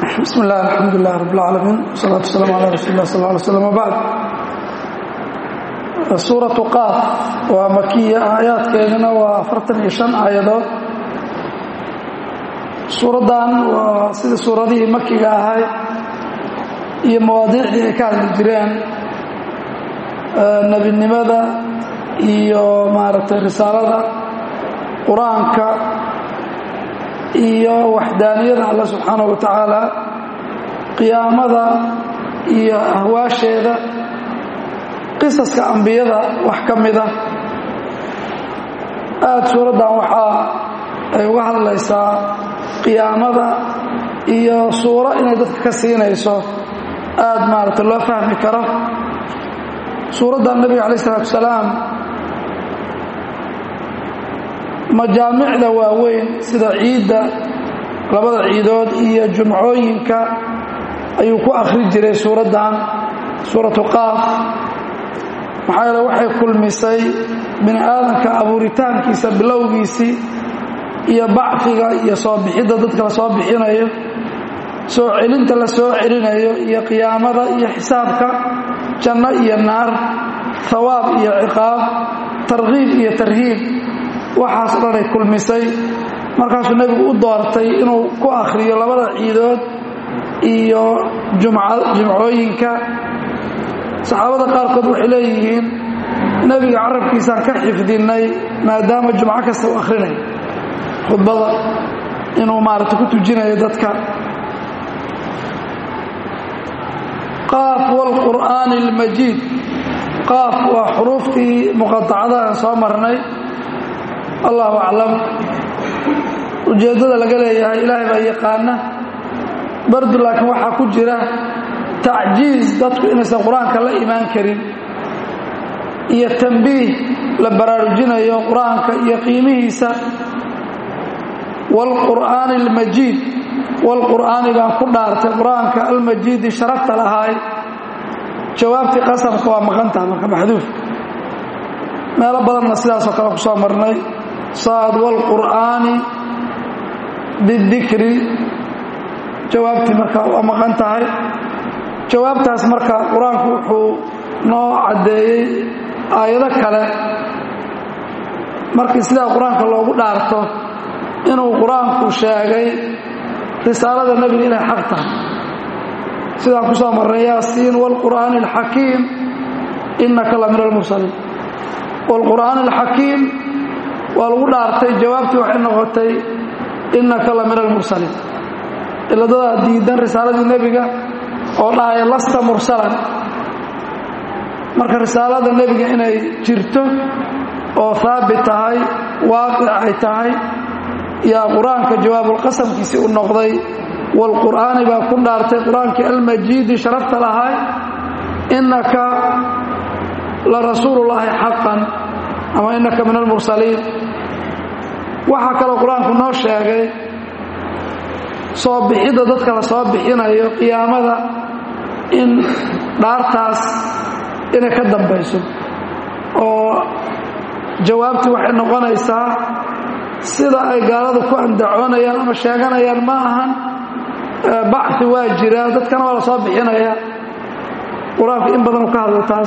bismi illah alxamdu lilah rab اlcaalamiin wsalaatu wasalaamu ala rasuuli lah sal ly slm wbacd suuratu qaaf waa makiya aayaadkeeduna waa afartan iyo shan aayadood suuraddan waa sida suuradihii makiga ahay iyo mawaadiicdii ay ka hadli jireen nebinimada iyo maaragtay risaalada qur-aanka iyo waxdaaniyada alla subxaanaه wa tacaala qiyaamada iyo ahwaasheeda qisaska ambiyada wax ka mida aada suuraddan waxaa ay uga hadlaysaa qiyaamada iyo suuro inay dadka ka siinayso aada maaragtay loo fahmi karo suuraddan nebiga alay isalaatu salaam majaamicda waaweyn sida ciidda labada ciidood iyo jumcooyinka ayuu ku akhri jiray suuraddan suuratu qaaf maxaa yeele waxay kulmisay bini aadamka abuuritaankiisa bilowgiisii iyo bacfiga iyo soo bixidda dadka la soo bixinayo soo celinta la soo celinayo iyo qiyaamada iyo xisaabka janno iyo naar hawaab iyo ciqaab tarkiib iyo tarhiib waxaas dhanay kulmisay markaasuu nebigu u doortay inuu ku akhriyo labada ciidood iyo jumcooyinka saxaabada qaarkood waxay leeyihiin nebiga carabkiisaan ka xifdinnay maadaama jumco kasta u akhrinayo khudbada inuu maaragta ku tujinayo dadka qaaf waalqur'aani almajiid qaaf waa xuruuftii muqatacada aan soo marnay allahu aclam ujeeddada laga leeyahay ilaahay baa yaqaana bardu laakiin waxaa ku jira tacjiiz dadku inaysan qur-aanka la imaan karin iyo tambiih la baraarujinayo qur-aanka iyo qiimihiisa waalqur'aani almajiid waalqur'aani baan ku dhaartay qur-aanka almajiidi sharafta lahaay jawaabtii qasamka waa maqantaha marka maxduuf meelo badanna sidaasoo kale ku soo marnay saad waalqur'aani bidikri jawaabtii marka waa maqan tahay jawaabtaas marka qur-aanku wuxuu noo caddeeyey aayado kale markii sidaa qur-aanka loogu dhaarto inuu qur-aanku sheegay risaalada nebiga inay xaq tahay sidaan ku soo marnay yaasiin waalqur'aani alxakiim innaka la min almursaliin waalqur'aani alxakiim waa lagu dhaartay jawaabtii waxay noqotay innaka la min almursaliin iladadaa diidan risaaladii nebiga oo dhahaya lasta mursalan marka risaalada nebiga inay jirto oo haabit tahay waaqic ay tahay yaa qur-aanka jawaabulqasamkiisii u noqday waalqur'aani baa ku dhaartay qur-aankii almajiidi sharafta lahay innaka la rasuulullaahi xaqan ama innaka min almursaliin waxaa kaloo qur-aanku noo sheegay soo bixidda dadka la soo bixinayo qiyaamada in dhaartaas inay ka dambayso oo jawaabtii waxay noqonaysaa sida ay gaaladu ku andacoonayaan ama sheeganayaan ma ahan bacfi waa jira dadkana waa la soo bixinaya qur-aanku in badan u ka hadlo taas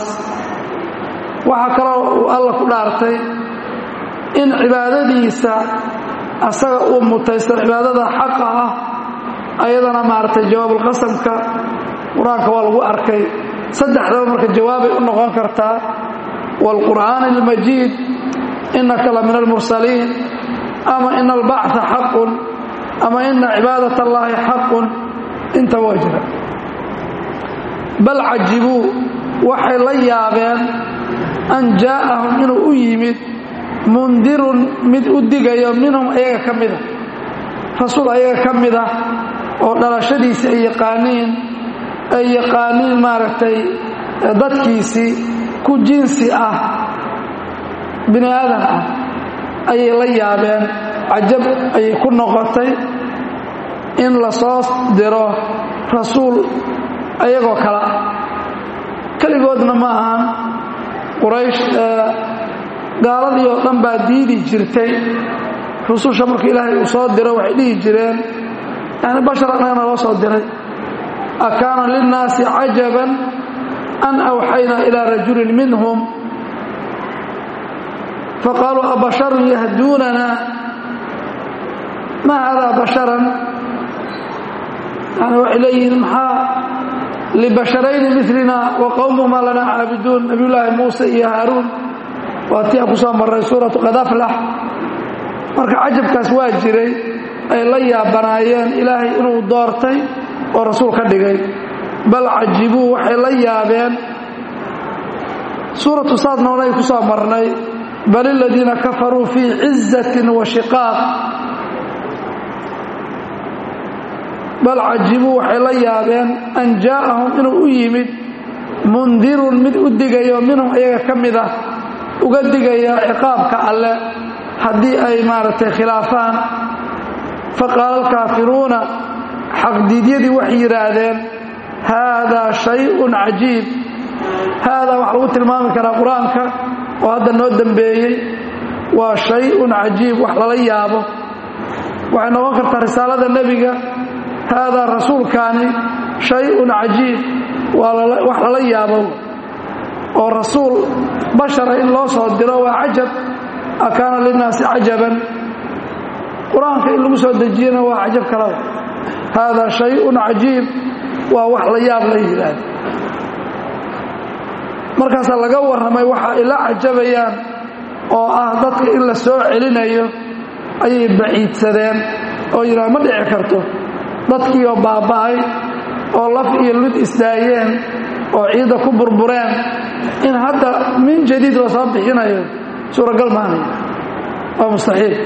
waxaa kaloo uu alla ku dhaartay in cibaadadiisa asaga uu mutaysto cibaadada xaqa ah ayadana maaragtay jawaabulqasamka qur-aanka waa lagu arkay saddexdaba marka jawaabay u noqon kartaa waalqur'aani almajiid innaka la min almursaliin ama ina albacثa xaqun ama ina cibaadat allaahi xaqun inta waa jira bal cajibuu waxay la yaabeen an jaa'ahum inuu u yimid mundirun mid u digayo minhum ayaga ka mida rasuul ayaga ka mida oo dhalashadiisii ay yaqaaniin ay yaqaaniin maaragtay dadkiisii ku jinsi ah bini aadan ah ayay la yaabeen cajab ayay ku noqotay in la soo diro rasuul ayagoo kale ah keligoodna ma ahan quraysh gaaladii oo dhan baa diidi jirtay rususha marka ilaahay uu soo diro waxay dhihi jireen yani bashar annagana loo soo diray akaana linnaasi cajaban an awxaynaa ilaa rajulin minhum faqaaluu abasharun yahduunana ma haadaa basharan yani waxay leeyihiin maxaa libasharayni milina wa qowmumaa lanaa caabiduun nabiyullaahi muuse iyo haaruun waa tii aan ku soo marray suuratu qad aflax marka cajabkaas waa jiray ay la yaabanaayeen ilaahay inuu doortay oo rasuul ka dhigay bal cajibuu waxay la yaabeen suuratu saadnoona ay ku soo marnay bal iladiina kafaruu fii cizatin wa shiqaaq bal cajibuu waxay la yaabeen an jaa'ahum inuu u yimid mundirun mid u digayo minhum iyaga ka mid ah uga digaya ciqaabka alle haddii ay maaragtay khilaafaan faqaala alkaafiruuna xaqdiidyadii waxay yidhaahdeen haadaa shayun cajiib haadaa waxaa lagu tilmaami karaa qur-aanka oo hadda noo dembeeyey waa shay-un cajiib wax lala yaabo waxay noqon kartaa risaalada nebiga haadaa rasuulkaani shay-un cajiib waa wax lala yaabo oo rasuul bashara in loo soo diro waa cajab akaana linnaasi cajaban qur-aanka in lagu soo dejiyana waa cajab kalaba haadaa shay-un cajiib waa wax la yaab la yidhaahda markaasaa laga warramay waxa ay la cajabayaan oo ah dadka in la soo celinayo ayay baciidsadeen oo yidhaha ma dhici karto dadkiioo baaba'ay oo laf iyo lud isdaayeen oo ciidda ku burbureen in hadda min jadiid la soo bixinayo suuragal maanay waa mustaxiil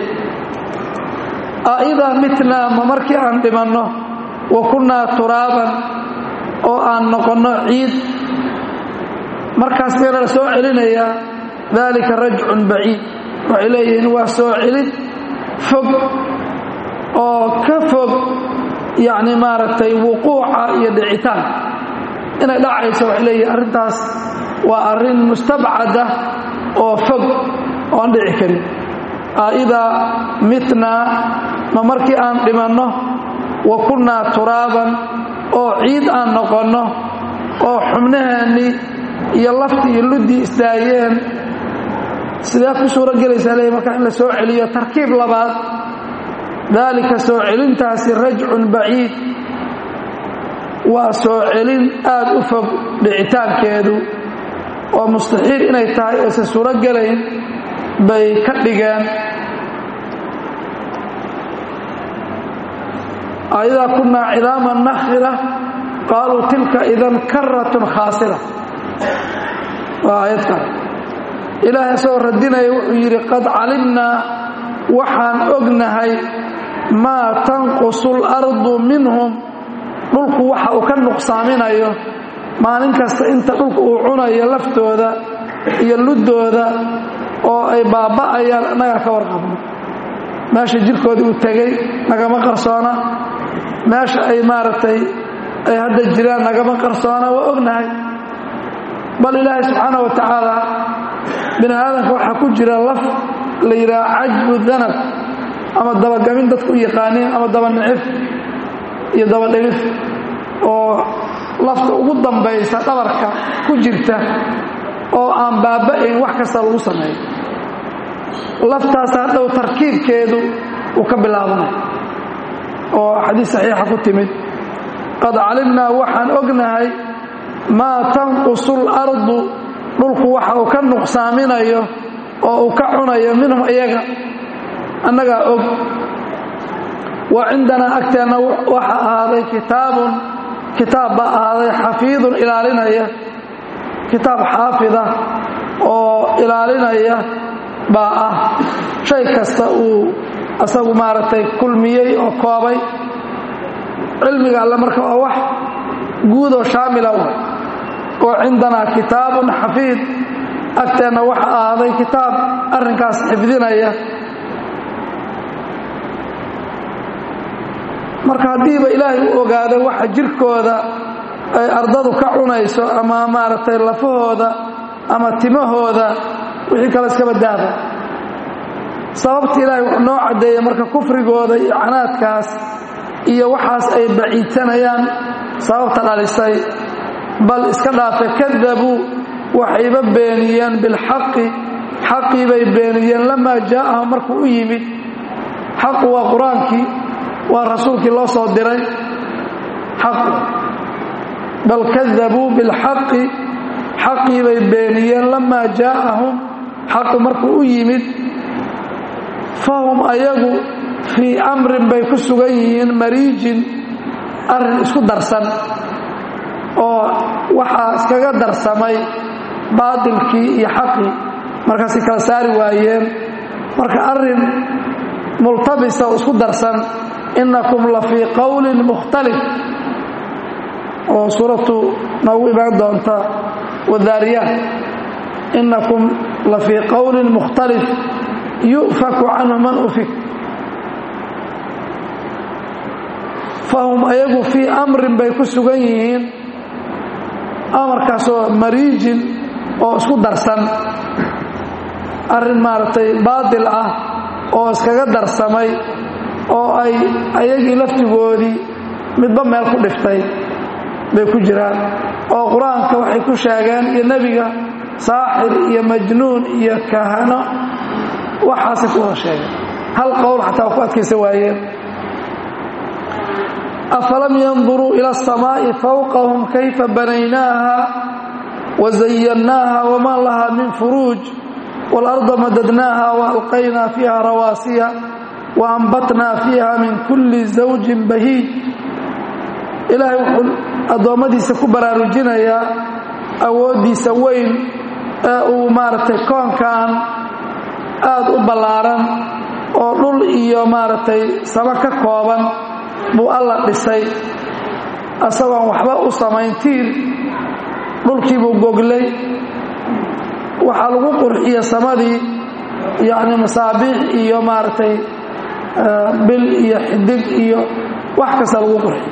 aidaa mitnaa ma markii aan dhimanno wa kunnaa turaaban oo aan noqonno ciid markaas meela la soo celinayaa daalika rajcun baciid waxay leeyihiin waa soo celid fog oo ka fog yacni maaragtay wuquuca iyo dhicitaan inay dhacayso waxay leeyihiin arrintaas waa arrin mustabcada oo fog oo aan dhici karin aidaa mitnaa ma markii aan dhimanno wa kunnaa turaaban oo ciid aan noqonno oo xubnaheennii iyo laftii iyo luddii isdaayeen sidee ku suuro gelaysaa leey markaa in la soo celiyo tarkiib labaad daalika soo celintaasi rajcun baciid waa soo celin aad u fog dhicitaankeedu oo mustaxiil inay tahay aysan suuro gelayn bay ka dhigeen aidaa kunnaa cidaaman nakhira qaaluu tilka idan karatun khaasira waa aayad kale ilaahay isagoo radinaya wuxuu yidhi qad calimnaa waxaan ognahay maa tanqusu اlardu minhum dhulku waxa uu ka nuqsaaminayo maalin kasta inta dhulku uu cunayo laftooda iyo luddooda oo ay baaba'ayaan annagaa ka warqabno meesha jirkoodii uu tegey nagama qarsoona meesha ay maaragtay ay hadda jiraan nagama qarsoona waa ognahay bal ilaahay subxaana wa tacaala bini aadamka waxaa ku jira laf la yidhaha cajbu danab ama dabagamin dadku u yaqaaniin ama daba nicif iyo daba dhigif oo lafta ugu dambaysa dhabarka ku jirta oo aan baaba'ayn wax kasta lagu sameeyo laftaas hadhow tarkiibkeedu uu ka bilaabanay oo xadiis saxiixa ku timid qad calimnaa waxaan ognahay maa tanqusu اlardu dhulku waxa uu ka nuqsaaminayo oo uu ka cunayo minhum iyaga annagaa og wa cindanaa agteenna waxa ahaaday kitaabun kitaab baa ahaaday xafiidun ilaalinaya kitaab xaafida oo ilaalinaya baa ah shay kasta uu asagu maaragtay kulmiyey oo koobay cilmiga alle marka waa wax guudoo shaamila wa oo cindanaa kitaabun xafiid agteenna waxa ahaaday kitaab arrinkaas xifdinaya marka haddiiba ilaahay u ogaado waxa jirkooda ay ardadu ka cunayso ama maaragtay lafahooda ama timahooda wixii kale iskaba daaba sababta ilaahay wuxuu noo caddeeyey marka kufrigooda iyo canaadkaas iyo waxaas ay baciidsanayaan sababta dhalisay bal iska dhaafe kadabuu waxayba beeniyeen bilxaqi xaqii bay beeniyeen lamaa jaa'ahum markuu u yimid xaqu waa qur-aankii waa rasuulkii loo soo diray xaqu bal kadabuu bilxaqi xaqii bay beeniyeen lamaa jaa'ahum xaqu markuu u yimid fahum ayagu fii amrin bay ku sugan yihiin mariijin arrin isku darsan oo waxaa iskaga darsamay baatilkii iyo xaqii markaasay kala saari waayeen marka arrin multabisa oo isku darsan innakum la fii qowlin mukhtalif oo suuratu noogu imaan doonta wadaariyaat innakum la fii qowlin mukhtalif yu'faku canhu man ufik fahum ayagu fii amrin bay ku sugan yihiin amarkaasoo mariijin oo isku darsan arrin maaragtay baatil ah oo iskaga darsamay oo ay ayagii laftigoodii midba meel ku dhiftay bay ku jiraan oo qur-aanka waxay ku sheegeen iyo nebiga saaxir iyo majnuun iyo kahano waxaasay ku wada sheegeen hal qowl xataa waa ku adkaysa waayeen afalam yanduruu ila asamaa'i fawqahum kayfa banaynaaha wazayannaaha wamaa lahaa min furuuj waalarda madadnaaha waalqaynaa fiiha rawaasiya waambatnaa fiiha min kulli zawjin bahiij ilaahay wuxuu addoommadiisa ku baraarujinayaa awooddiisa weyn ee uu maaragtay koonkan aad u ballaaran oo dhul iyo maaragtay saba ka kooban buu alla dhisay asagoon waxba u samayn tiir dhulkiibuu goglay waxaa lagu qurxiya samadii yacni masaabiix iyo maaragtay bil iyo xidig iyo wax kasta lagu qurxiyo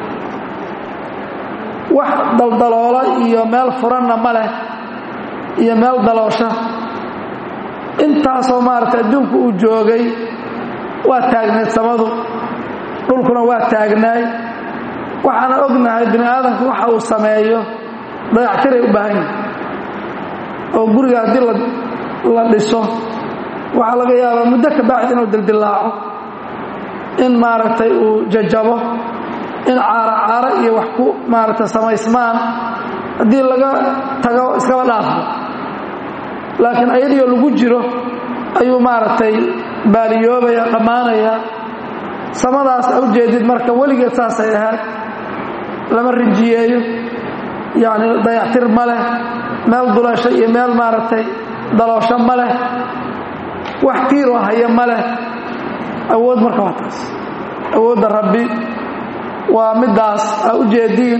wax daldaloola iyo meel furanna ma leh iyo meel daloosha intaasoo maaragtay adduunku uu joogay waa taagnayd samadu dhulkuna waa taagnaay waxaana ognahay bini aadamku waxa uu sameeyo dayactiray u baahan yihin oo guriga haddii la dhiso waxaa laga yaabaa muddo ka bacdi inuu dildillaaco in maaragtay uu jajabo in caaro caaro iyo wax ku maaragtay samaysmaan haddii laga tago iskaba dhaafo laakiin ayadiioo lagu jiro ayuu maaragtay baaliyoobaya dhammaanaya samadaas a ujeedid marka weligeed saasay ahayd lama rinjiyeeyo yacni dayactir ma leh meel dulasho iyo meel maaragtay daloosho ma leh wax tiiroo haya ma leh awood marka waa taas awoodda rabbi waa middaas a ujeediin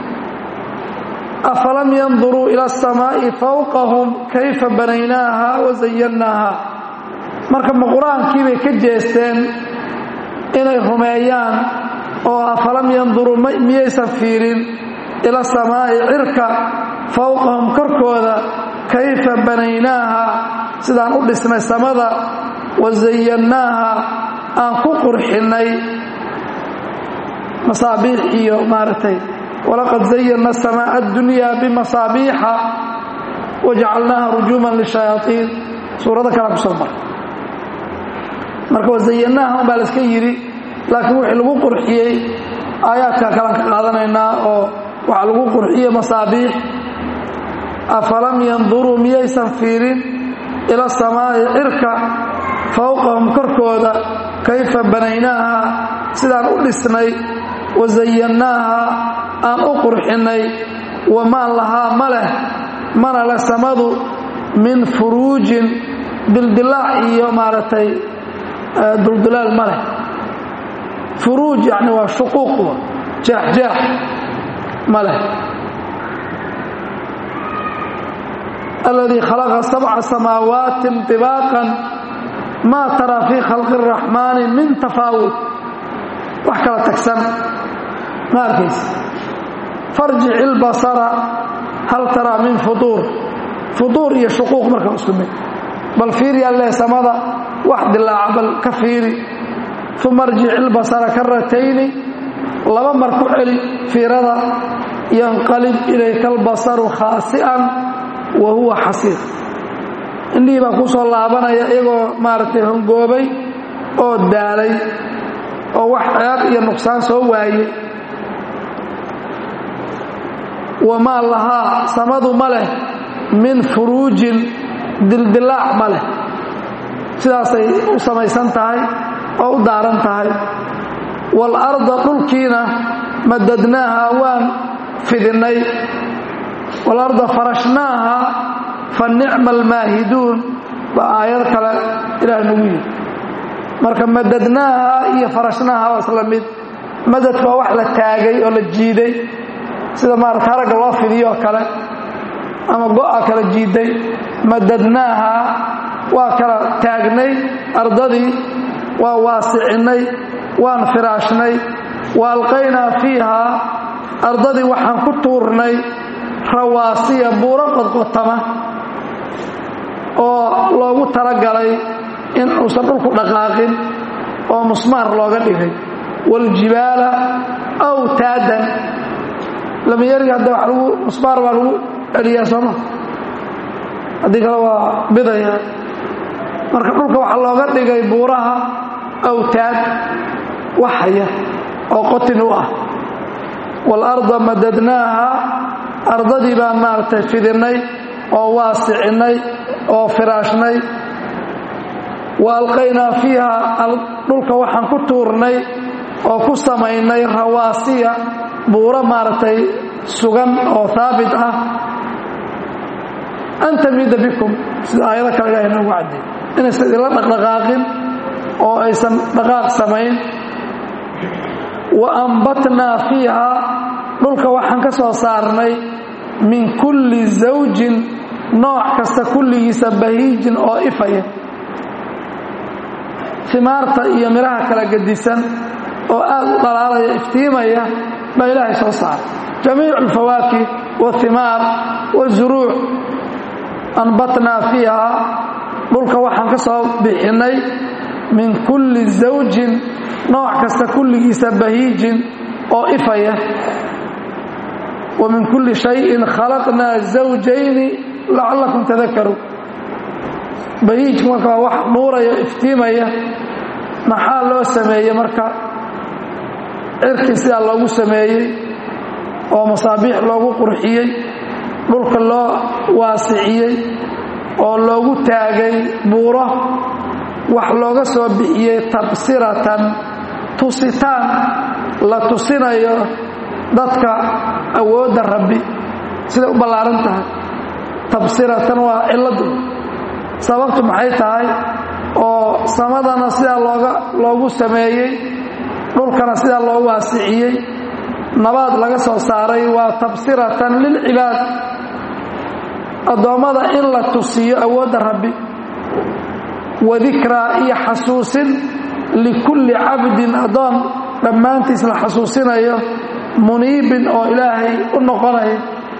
afalam yanduruu ila asamaa'i fawqahum kayfa banaynaaha wazayannaaha marka ma qur-aankii bay ka jeesteen inay rumeeyaan oo afalam yanduruu miyaysan fiirin ila samaa'i cirka fawqahum korkooda kayfa banaynaaha sidaan u dhisnay samada wazayannaaha aan ku qurxinnay masaabiix iyo maaragtay walaqad zayanna asamaa'a addunyaa bimasaabiixa wajacalnaaha rujuuman lishayaaiin suurado kalea ku soo mara marka wazayannaaha un baa la iska yidhi laakiin wixii lagu qurxiyey aayaadka kalaan ka qaadanaynaa oo waxaa lagu qurxiyey masaabiix afalam yanduruu miyaysan fiirin ila samaa'i cirka fawqahum korkooda kayfa banaynaaha sidaan u dhisnay wazayannaaha aan u qurxinnay wamaan lahaa ma leh mana leh samadu min furuujin dildilaac iyo maaragtay duldulaal ma leh furuuj yacni waa shuquuq jeexjeex ma leh aladii khalaqa sabca samaawaati طibaaqan maa taraa fii khalqi الraxmaani min tafaawut wax kala tagsan ma arkaysa farjic ilbasara hal taraa min fuduur fuduur iyo shuquuq marka isku mid bal fiiriyaa leh samada wax dilaaca bal ka fiiri uma arjic ilbasara karatayni laba mar ku celi fiirada yanqalib ilayka albasaru khaasi'an wa huwa xasiir indhihii baa kuu soo laabanaya iyagoo maaragtay hongoobay oo daalay oo wax ceeb iyo nuqsaan soo waayey wamaa lahaa samadu ma leh min furuujin dildilaac ma leh sidaasay u samaysan tahay oo u daaran tahay waalarda dhulkiina madadnaaha waan fidinnay waalarda farashnaaha fa nicma almaahiduun baa aayad kale ilaah nagu yidhi marka madadnaaha iyo farashnaaha waa isla mid madadka waa wax la taagay oo la jiiday sida maarata haragga loo fidiyoo kale ama go'a kala jiiday madadnaaha waa kala taagnay ardadii waa waasicinnay waan firaashnay wa alqaynaa fiihaa ardadii waxaan ku tuurnay rawaasiya buuro qodqotama oo loogu talagalay in uusan dhulku dhaqaaqin oo musmaar looga dhigay waaljibaala awtaadan lamiyariga hadda wa lagu musmaar baa lagu celiyaa sooma haddii kale waa bidaya marka dhulka waxaa looga dhigay buuraha awtaad waxaya oo qotin u ah waalarda madadnaaha ardadii baan maaragtay fidinnay oo waasicinnay oo firaashnay wa alqaynaa fiiha dhulka waxaan ku tuurnay oo ku samaynay rawaasiya buuro maaragtay sugan oo haabit ah an tamida bikum sida aayado kale ilahay noogu cadday inaysan idinla dhaqdhaqaaqin oo aysan dhaqaaq samayn wa ambatnaa fiiha dhulka waxaan ka soo saarnay min kulli zawjin nooc kasta kulligiisa bahiijin oo ifaya himaarta iyo midhaha kala gedisan oo aad u dhalaalaya iftiimaya baa ilaahay soo saaray jamiicu alfawaakih wahimaar wazuruuc anbatnaa fiiha dhulka waxaan ka soo bixinnay min kulli zawjin nooc kasta kulligiisa bahiijin oo ifaya wa min kulli shayin khalaqnaa zawjayni lacallakum tadakaruun bahiijku marka waa wax nuuraya iftiimaya maxaa loo sameeyey marka cirkii sidaa loogu sameeyey oo masaabiix loogu qurxiyey dhulka loo waasiciyey oo loogu taagay buuro wax looga soo bixiyey tabsiratan tusitaan la tusinayo dadka awoodda rabbi siday u ballaaran tahay tabsiratan waa cilladu sababtu maxay tahay oo samadana sidaa looga loogu sameeyey dhulkana sidaa loo waasiciyey nabaad laga soo saaray waa tabsiratan lilcibaad addoommada in la tusiyo awoodda rabbi wa dikraa iyo xasuusin likulli cabdin addoon dhammaantiis la xasuusinayo muniibin oo ilaahay u noqonaya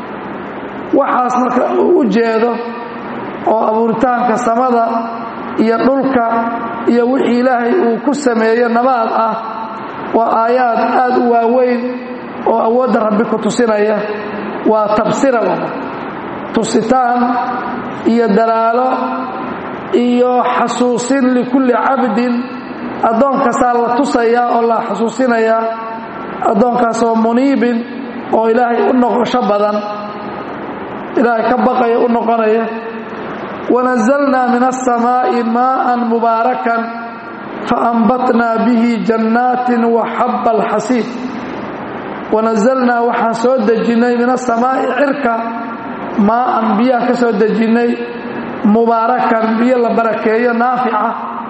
waxaas marka uu u jeedo oo abuuritaanka samada iyo dhulka iyo wixii ilaahay uu ku sameeyo nabaad ah waa aayaad aad u waaweyn oo awoodda rabbi ku tusinaya waa tabsira tusitaan iyo dalaalo iyo xasuusin likulli cabdin addoonkaasaa la tusayaa oo la xasuusinayaa addoonkaasoo muniibin oo ilaahay u noqosho badan ilaahay ka baqaya u noqonaya wanazalnaa min aلsamaaءi maءa mubaarakan faanbatnaa bihi jannaatin wa xaba alxasiid wanazalnaa waxaan soo dejinnay min asamaa'i cirka maa'an biyaan ka soo dejinnay mubaarakan biyo la barakeeyo naafica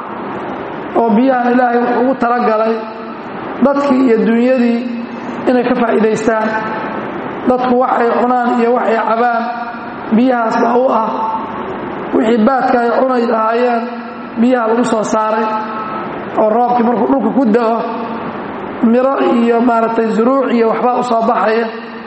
oo biyahan ilaahay wuxuu ugu talagalay dadkii iyo dunyadii inay ka faa'iidaystaan dadku waxay cunaan iyo waxay cabaan biyahaas baa u ah wixii baadka ay cunay lahaayeen biyaha lagu soo saaray oo roobkii markuu dhulka ku da'o miro iyo maaragtay zuruuc iyo waxbaa u soo baxaya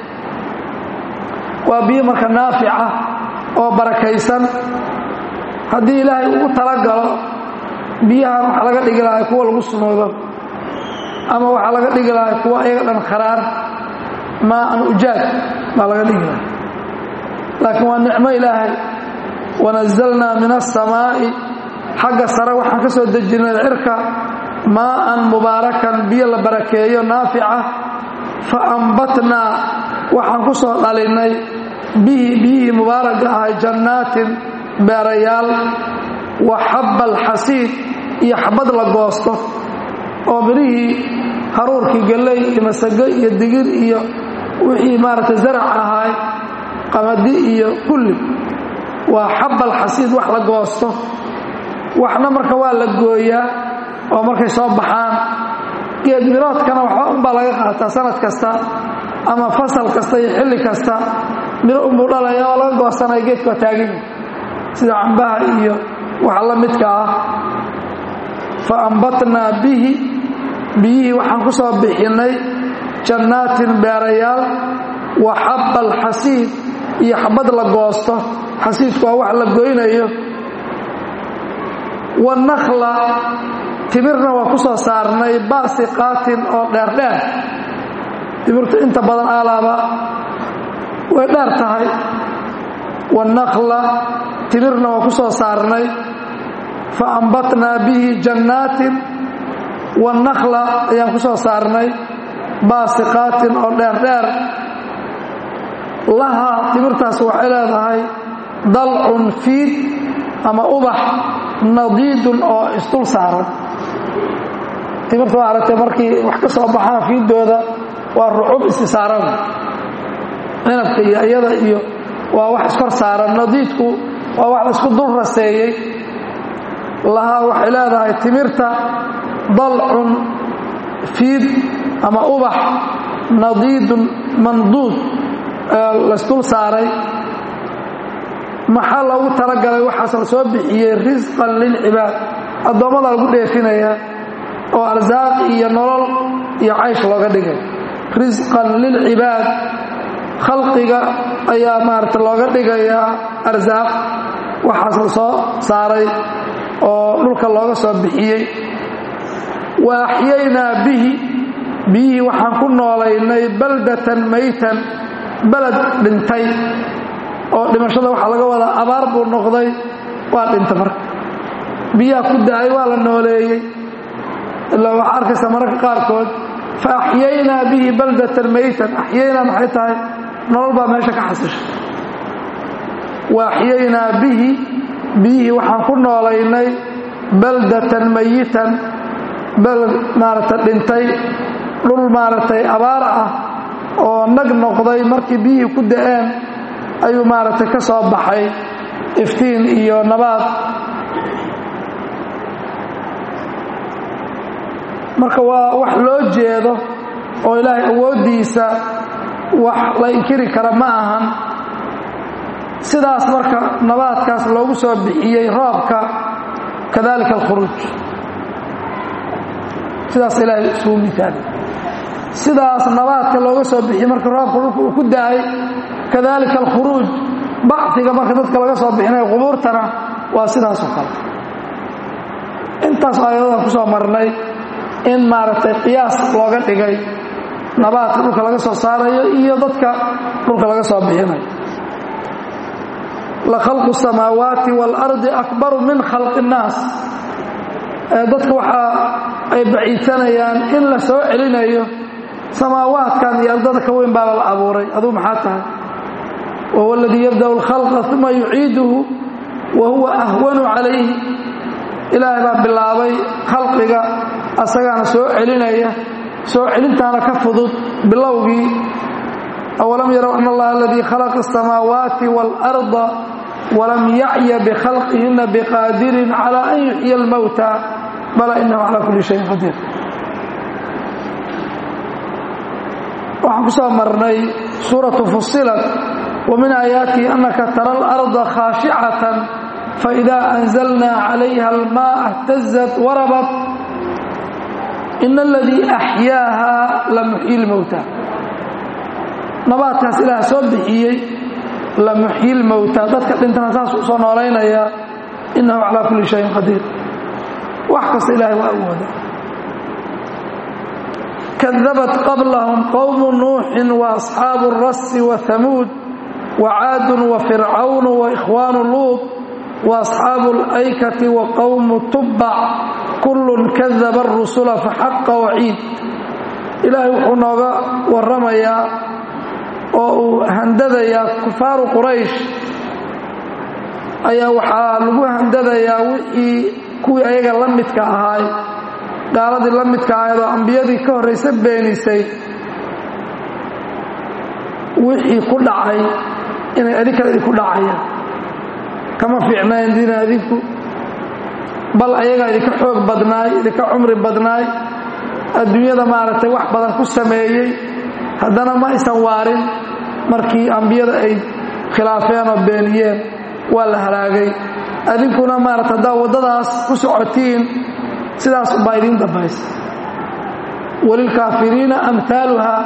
waa biyo marka naafica oo barakaysan haddii ilaahay ugu talagalo biyahan waxaa laga dhigi lahaa kuwa lagu sunoodo ama waxaa laga dhigi lahaa kuwa iyaga dhan kharaar maa an ujaad baa laga dhigi lahaa laakiin waa nicmo ilaahay wanazalnaa min aلsamaa'i xagga sare waxaan ka soo dejinay cirka maa'an mubaarakan biyo la barakeeyo naafica fa ambatnaa waxaan ku soo dhalinnay bihi biyihii mubaaragga ahay jannaatin beerayaal wa xabba alxasiid iyo xabad la goosto oo midhihii haruurkii galley iyo masago iyo digir iyo wixii maaragtay zarac ahaay qamadi iyo kulli waa xabba alxasiid wax la goosto waxna marka waa la gooyaa oo markay soo baxaan geed miroodkana waxba unbaa laga qaataa sanad kasta ama fasal kasta iyo xilli kasta miro unbuu dhalaya oo laga goosanaya geedka waa taaganya sida cambaha iyo waxa la midka ah fa ambatnaa bihi biyihii waxaan ku soo bixinnay jannaatin beerayaal wa xabba alxasiid iyo xabad la goosto xasiidku waa wax la goynayo wanakla timirna waa ku soo saarnay baasiqaatin oo dheerdheer timirtu inta badan aalaaba way dheer tahay wanakla timirna waa ku soo saarnay fa ambatnaa bihi jannaatin wanakla ayaan ku soo saarnay baasiqaatin oo dheerdheer lahaa timirtaas waxay leedahay dalcun fiid ama ubax nadiidun oo isdul saaran timirta waa aragtay markii wax ka soo baxaan fiidooda waa rucub isi saaran cinabka iyo iyada iyo waa wax iskor saaran nadiidku waa wax laisku dul raseeyey lahaa waxay leedahay timirta dalcun fiid ama ubax nadiidun manduud laysdul saaray maxaa loogu talagalay waxaas la soo bixiyey risqan lilcibaad addoommada lagu dheefinayaa oo arsaaq iyo nolol iyo caysh looga dhigay risqan lilcibaad khalqiga ayaa maarata looga dhigayaa arsaaq waxaas la soo saaray oo dhulka looga soo bixiyey wa axyaynaa bihi biyihii waxaan ku noolaynay baldatan maytan beled dhintay oo dhimashada waxaa laga wadaa abaar buu noqday waa dhinta marka biyaha ku da-ay waa la nooleeyey ilaa waxaa arkaysa mararka qaarkood fa axyaynaa bihi baldatan maytan axyaynaa maxay tahay nolol baa meesha ka xasisha wa axyaynaa bihi biyihii waxaan ku noolaynay baldatan mayitan beled maaragtay dhintay dhul maaragtay abaar ah oo nag noqday markii biyihii ku da-een ayuu maaragtay ka soo baxay iftiin iyo nabaad marka waa wax loo jeedo oo ilaahay awooddiisa wax la inkiri kara ma ahan sidaas marka nabaadkaas loogu soo bixiyey roobka kadalika alkhuruuj sidaas ilaahay isugu misaali sidaas nabaadka looga soo bixiyey marka roobka dhulka uu ku da-ay kadalika alkhuruuj bacdiga marka dadka laga soo bixinayo qubuurtana waa sidaasoo kale intaas aayadadaan ku soo marnay in maaragtay qiyaas looga dhigay nabaadka dhulka laga soo saarayo iyo dadka dhulka laga soo bixinayo la khalqu samaawaati waalardi akbaru min khalqi innaas dadka waxa ay baciidsanayaan in la soo celinayo samaawaadkan iyo ardada ka weyn baaba la abuuray aduu maxaa tahay wahuwa aladii yabda'u alkhalqa uma yuciiduhu wa huwa ahwanu calayhi ilaahay baa bilaabay khalqiga asagaana soo celinaya soo celintaana ka fudud bilowgii awalam yarow ana allaha aladii khalaqa asamaawaati waalarda walam yacya bikhalqihina biqaadirin cala an yuxyiya almowta bala inahu cala kulli shayin qadiir waxaan ku soo marnay suuratu fusilat wa min aayaatihi anaka tara alarda khaashicatan faida anzalna calayha almaa اhtazat warabat in aladii axyaaha la muxyi lmowta nabaadkaas ilaah soo bixiyey la muxyi lmowta dadka dhintana saas u soo noolaynaya inahu calaa kulli shayin qadiir wax kasta ilahay waa awooda kadabat qablahum qowmu nuuxin wa asxaabu rasi wa hamuud wa caadun wa fircawn wa ikhwaanu luud wa asxaabu alaykati wa qowmu tubbac kullun kadaba arusula faxaqa waciid ilaahay wuxuu nooga warramayaa oo uu handadayaa kufaaru quraysh ayaa waxaa lagu handadayaa wixii kuwii ayaga la midka ahaay gaaladii la midka ahayd oo ambiyadii ka horraysa beenisay wixii ku dhacay inay adinkana idinku dhacayaan kama fiicnayn diina adinku bal ayagaa idinka xoog badnaay idinka cumri badnaay adduunyada maaragtay wax badan ku sameeyey haddana ma aysan waarin markii ambiyada ay khilaafeen oo beeniyeen waa la halaagay adinkuna maarata haddaa waddadaas ku socotiin sidaas umbaa idiin dambaysa walilkaafiriina amhaaluhaa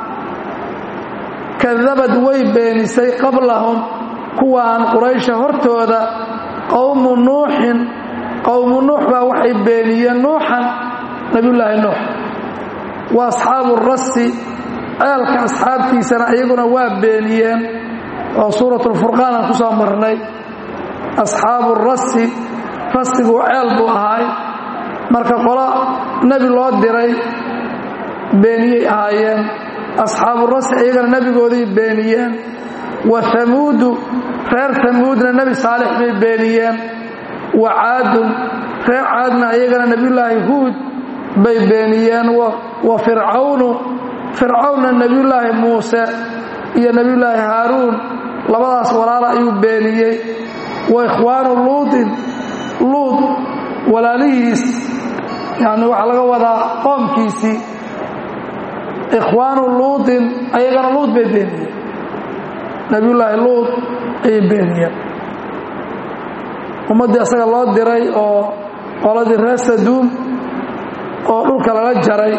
kadabad way beenisay qablahum kuwaan quraysha hortooda qowmu nuuxin qowmu nuux baa waxay beeniyeen nuuxan nabiyullaahi nuux wa asxaabu rasi ceelka asxaabtiisana iyaguna waa beeniyeen oo suuratulfurqaan aan ku soo marnay asxaabu rasi rasigu ceel buu ahaay marka qolo nebi loo diray beeniyey ahaayeen asxaabu rasi iyagana nebigooday beeniyeen wa hamuudu reer hamuudna nebi saalix bay beeniyeen wa caadun reer caadna iyagana nebiyullaahi huud bay beeniyeen wa fircawnu fircawnna nebiyullaahi muuse iyo nebiyullaahi haaruun labadaas walaala ayuu beeniyey wa ikhwaanu luudin luud walaalihiis yacni waxaa laga wadaa qoomkiisii ikhwaanu luudin ayagana luud bay beeniyeen nebiyullaahi luud ayay beeniyeen ummaddii asaga loo diray oo qoladii reer saduum oo dhulka lala jaray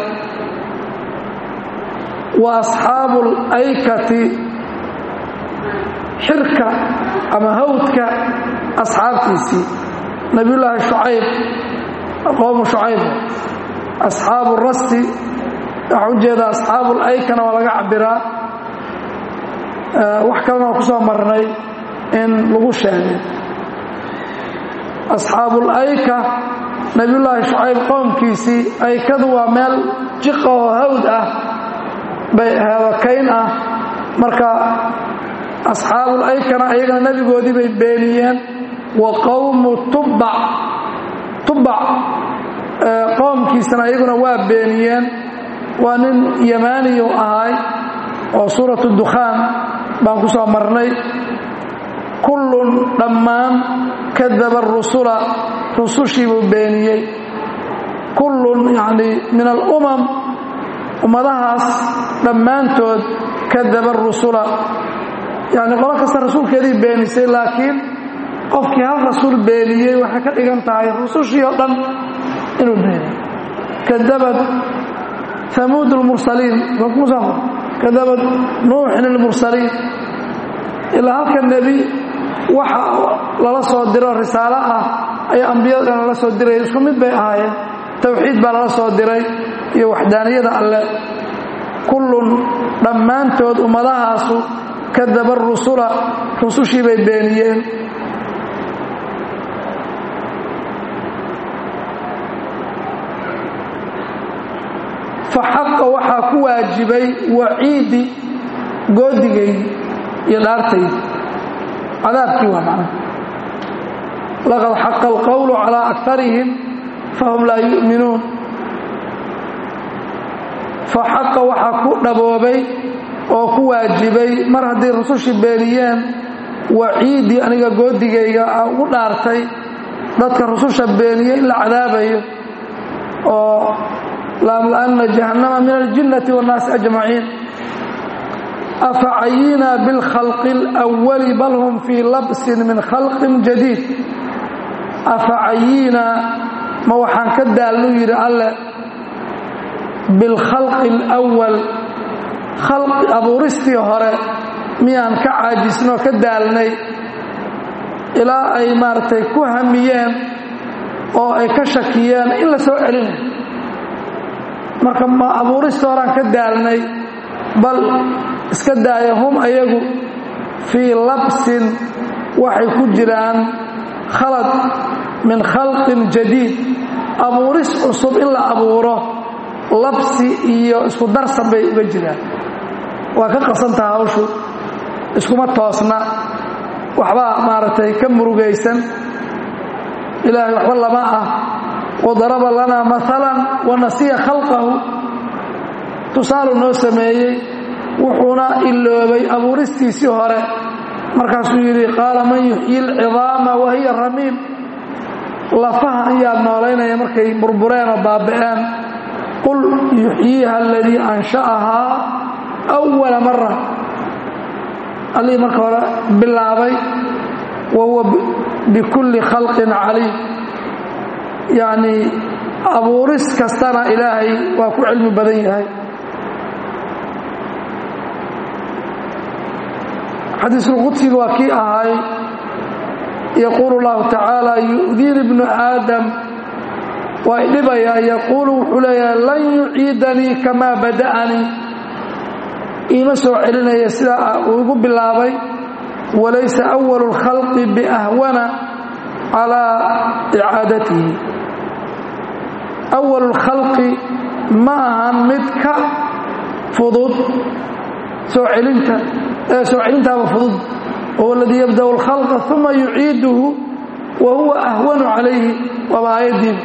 wa asxaabu alaykati xirka ama hawdka asxaabtiisii nebiyullaahi shucayb qowmu shucayb asxaabu rasi waxaa u jeedaa asxaabu laykana waa laga cabiraa wax kalena waa ku soo marnay in lagu sheegay asxaabulayka nebiyullaahi shucayb qowmkiisii aykadu waa meel jiqa oo hawd ah bay heebakayn ah marka asxaabulaykana ayagana nebigoodii bay beeniyeen wa qowmu tubbac tubbac qowmkiisana ayaguna waa beeniyeen waa nin yamaaniyu ahaay oo suuratu dukhaan baan ku soo marnay kullun dhammaan kadaba rusula rusushiibuu beeniyey kullun yacni min alumam ummadahaas dhammaantood kadaba rusula yacni qolo kasta rasuulkeedii beenisay laakiin qofkii hal rasuul beeniyey waxay ka dhigan tahay rusushii oo dhan inuu beeniyey kadabad hamuud lmursaliin kadabad nuuxin ilmursaliin ilaa halka nebi waxa lala soo diro risaalo ah ayaa ambiyada dhan lala soo diraya isku mid bay ahaayeen towxiid baa lala soo diray iyo waxdaaniyada alle kullun dhammaantood ummadahaasu kadaba rusula rusushii bay beeniyeen fa xaqa waxaa ku waajibay waciidi goodigaydi iyo dhaartaydi cadaabkii waa macnaha laqad xaqa alqowlu calaa akarihim fahum laa yu'minuun fa xaqa waxaa ku dhaboobay oo ku waajibay mar hadday rusushii beeniyeen waciidii aniga goodigayga a ugu dhaartay dadka rususha beeniyey in la cadaabayo oo laamla'anna jahannama min aljinnati waannaasi ajmaciin afa cayinaa bilkhalqi alwali bal hum fii labsin min khalqin jadiid afa cayinaa ma waxaan ka daallu yidhi alle bilkhalqi alwal khalqi abuuristii hore miyaan ka caajisnoo ka daalnay ilaa ay maaragtay ku hamiyeen oo ay ka shakiyeen in la soo celinayo marka ma abuurista horaan ka daalnay bal iska daaya hum ayagu fii labsin waxay ku jiraan khalad min khalqin jadiid abuuris cusub in la abuuro labsi iyo isku darsan bay uga jiraan waa ka qasantaha hawshu iskuma toosna waxbaa maaragtay ka murugaysan ilaahay waxba lama ah wadaraba lanaa maalan wa nasiya khalqahu tusaalu noo sameeyey wuxuuna iloobay abuuristiisii hore markaasuu yidhi qaala man yuxyi alcidaama wa hiya ramiim lafaha ayaa noolaynaya markay burbureen oo baaba'een qul yuxyiiha aladii ansha'ahaa awala mara allihii marka hore bilaabay wa huwa bikulli khalqin caliim yacnii abuuris kastana ilaahay waa ku cilmi badan yahay xadiisulqudsiga waa kii ahay yaquulu llahu tacaala yu'diini ibnu aadam waa idhibayaa yaquulu wuxuu leeyahay lan yuciidanii kamaa bada'anii iima soo celinaya sidaa uu igu bilaabay walaysa awalu اlkhalqi biahwana calaa icaadatihi awalu اlkhalqi ma ahan mid ka fudud soo celinta ee soo celintaaba fudud wahuwa aladii yabda'u اlkhalqa uma yuciiduhu wa huwa ahwanu calayhi waaba aayaddiiba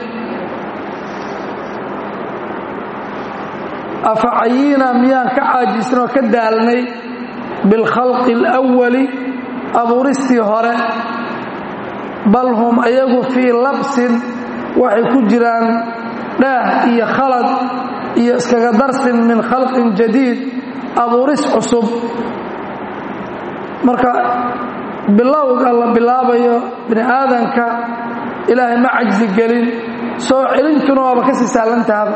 afacayiina miyaan ka caajisnoo ka daalnay bilkhalqi اlأwali abuuristii hore bal hum ayagu fii labsin waxay ku jiraan dhaah iyo khalad iyo iskaga darsin min khalqin jadiid abuuris cusub marka bilowga la bilaabayo bini aadanka ilaahay ma cajsi gelin soo celintuna waaba ka sii saallantaaba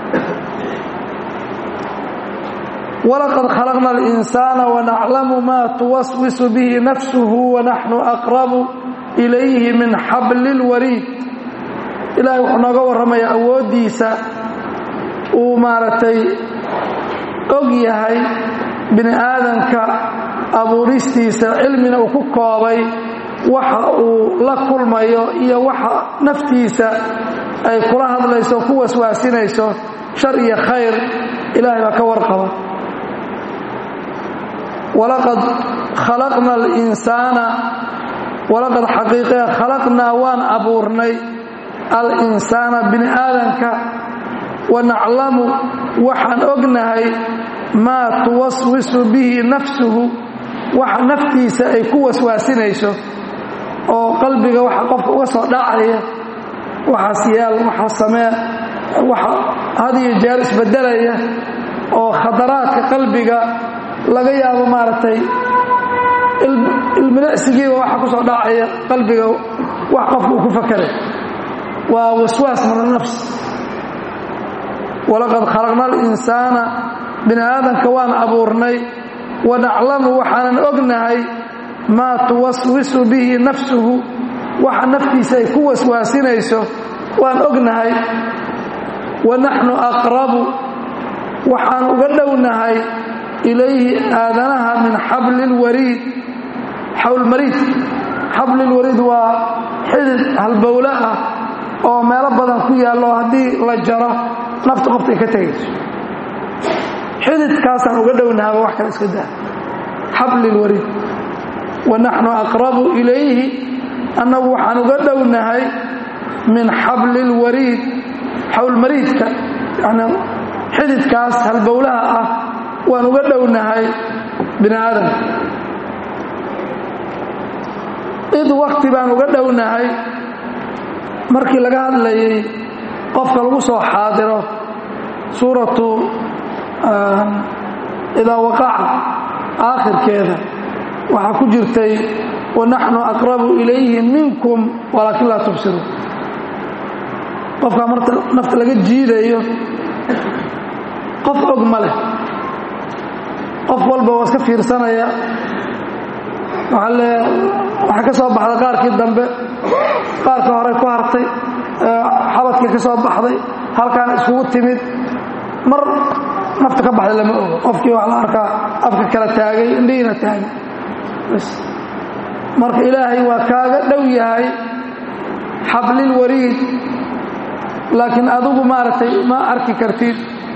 walaqad khalaqna alinsaana wanaclamu maa tuwaswisu bihi nafsuhu wanaxnu aqrabu ilayhi min xabli lwariid ilaahay wuxuu nooga warramayaa awooddiisa uu maaragtay og yahay bini aadanka abuuristiisa cilmina uu ku koobay waxa uu la kulmayo iyo waxa naftiisa ay kula hadlayso ku waswaasinayso shar iyo khayr ilaahay baa ka warqaba walaqad khalaqna alinsaana walaqad xaqiiqee khalaqnaa waan abuurnay alinsaana bini aadanka wanaclamu waxaan ognahay maa tuwaswisu bihi nafsuhu waxa naftiisa ay ku waswaasinayso oo qalbiga waxa qofka uga soo dhacaya waxaas yaal waxaa samee waxa had iyo jeer isbedelaya oo khadaraadka qalbiga laga yaabo maaragtay ilmilicsigiiba waxa ku soo dhacaya qalbiga wax qofka uu ku fakaray waa waswaas min anafs walaqad khalaqna alinsaana bini aadanka waan abuurnay wanaclamu waxaanan ognahay maa tuwaswisu bihi nafsuhu waxa naftiisa ay ku waswaasinayso waan ognahay wanaxnu aqrabu waxaan uga dhownahay ilayhi aadanaha min xabli lwariid xawlmariid xablilwariid waa xidid halbowle ah oo meelo badan ku yaallo haddii la jaro nafta qofta ay ka tegayso xididkaasaan uga dhownahaba wax kale iska daa xablilwariid wanaxnu aqrabu ilayhi annagu waxaan uga dhownahay min xablilwariid xawlmariidka yani xididkaas halbowlaha ah waan uga dhownahay bini aadamka id wakti baan uga dhownahay markii laga hadlayay qofka lagu soo xaadiro suuratu idaa waqaca aakhirkeeda waxaa ku jirtay wanaxnu aqrabu ilayhi minkum walaakin laa tubsiruun qofkaa marta nafta laga jiidayo qof og ma leh qof walba waa iska fiirsanaya waxaa le waxay ka soo baxday qaarkii dambe qaarka hore ku hartay xabadkii ka soo baxday halkaan iskugu timid mar nafta ka baxda lama ogo qofkii wax la arkaa afka kala taagay indhihiina taagay marka ilaahay waa kaaga dhow yahay xablilwariid laakiin adigu maaragtay ma arki kartid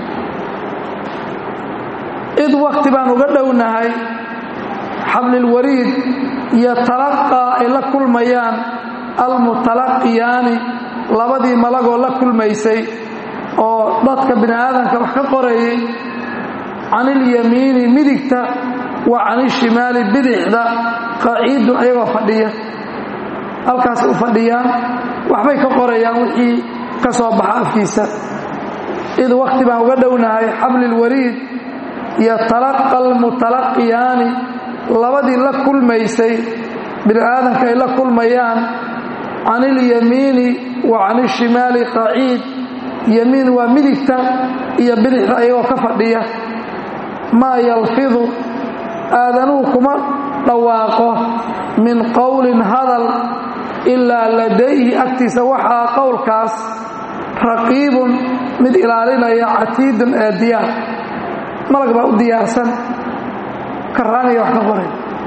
id wakti baan uga dhownahay xablilwariid iyo talaqaa ay la kulmayaan almutalaqiyaani labadii malagoo la kulmaysay oo dadka bini aadamka wax ka qorayay can ilyamiini midigta wa can ishimaali bidixda qaciidun ayagoo fadhiya halkaas u fadhiyaan waxbay ka qorayaan wixii ka soo baxa afkiisa id wakti baan uga dhownahay xablilwariid iyo talaqa almutalaqiyaani labadii la kulmaysay bini aadamka ay la kulmayaan can ilyamiini wa can ishimaali qaciid yamiin waa midigta iyo bidixda ayagoo ka fadhiya maa yalfidu aadanuhu kuma dhawaaqo min qowlin hadal ilaa ladayhi agtiisa waxaa qowlkaas raqiibun mid ilaalinaya catiidun ee diyaar malag baa u diyaarsan karaaniya wax ka qoray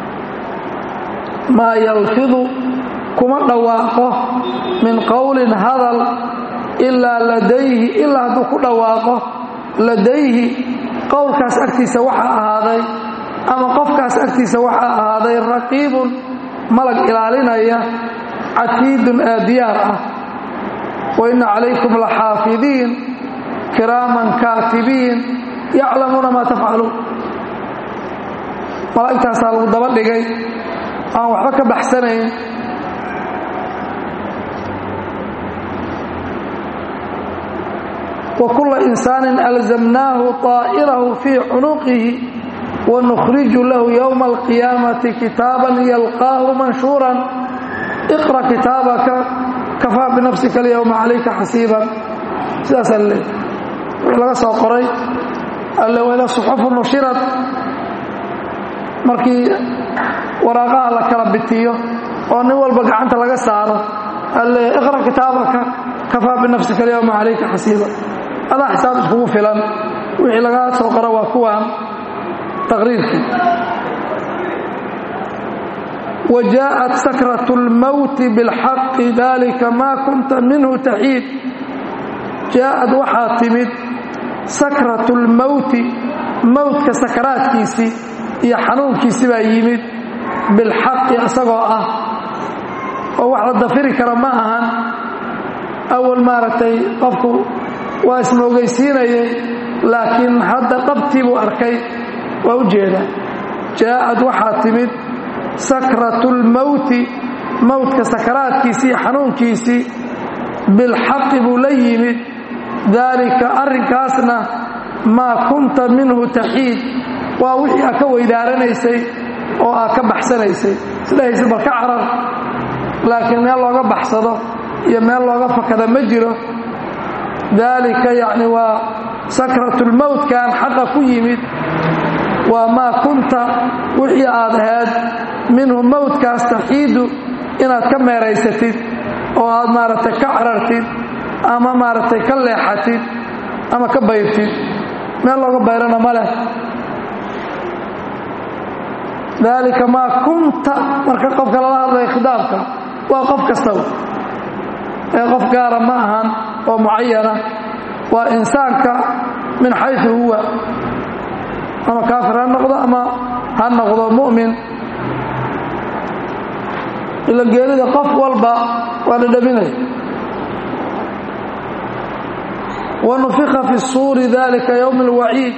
maa yalfidu kuma dhawaaqo min qowlin hadal ilaa ladayhi ilaa hadduu ku dhawaaqo ladayhi qowlkaas agtiisa waxaa ahaaday ama qofkaas agtiisa waxaa ahaaday raqiibun malag ilaalinaya catiidun ee diyaar ah wa inna calaykum laxaafidiin kiraaman kaatibiin yaclamuuna maa tafcaluun malaa'igtaasaa lagu daba dhigay aan waxba ka baxsanayn wa kulla insaanin alzamnaahu طaa'irahu fii cunuqihi wanukhriju lahu yowma alqiyaamati kitaaban yalqaahu manshuuran iqra kitaabaka kafaa binafsika alyowma calayka xasiiban sidaasaa laleey wixii laga soo qoray alle wada suxufu nushirad markii waraaqaha la kala bitiyo oo nin walba gacanta laga saaro alle iqra kitaabaka kafaa binafsika alyowma calayka xasiiban adaa xisaab iskugu filan wixii laga soo qoro waa kuwaan taqriirkii wa jaaءat sakraة اlmowti biاlxaqi dalika ma kunta minhu taxiid jaaءad waxaa timid sakraة اlmowti mowtka sakaraadkiisii iyo xanuunkiisi baa yimid bilxaqi isagoo ah oo wax la dafiri kara ma ahan awal maaragtay qofku waa ismoogaysiinayay laakiin hadda dhabtii buu arkay waa u jeeda jaaءad waxaa timid sakratu اlmowti mowtka sakaraadkiisii iyo xanuunkiisii bilxaqi buu la yimid daalika arrinkaasna maa kunta minhu taxiid waa wixii aad ka weydaaranaysay oo aad ka baxsanaysay isdhahaysa bal ka carar laakiin meel looga baxsado iyo meel looga fakada ma jiro daalika yacni waa sakratulmowtkan xaqa ku yimid waa maa kunta wixii aad ahayd minhu mowtkaas taxiidu inaad ka meeraysatid oo aad maaragtay ka carartid ama maaragtay ka leexatid ama ka bayrtid meel looga bayrana ma leh daalika maa kunta marka qofka lala hadlaya khidaabka waa qof kastaba ee qof gaara ma ahan oo mucayana waa insaanka min xayثu huwa ama kaafir ha noqdo ama ha noqdo mu'min ila geerida qof walba waa la dhaminaya wanufika fi الsuuri dalika ywm اlwaciid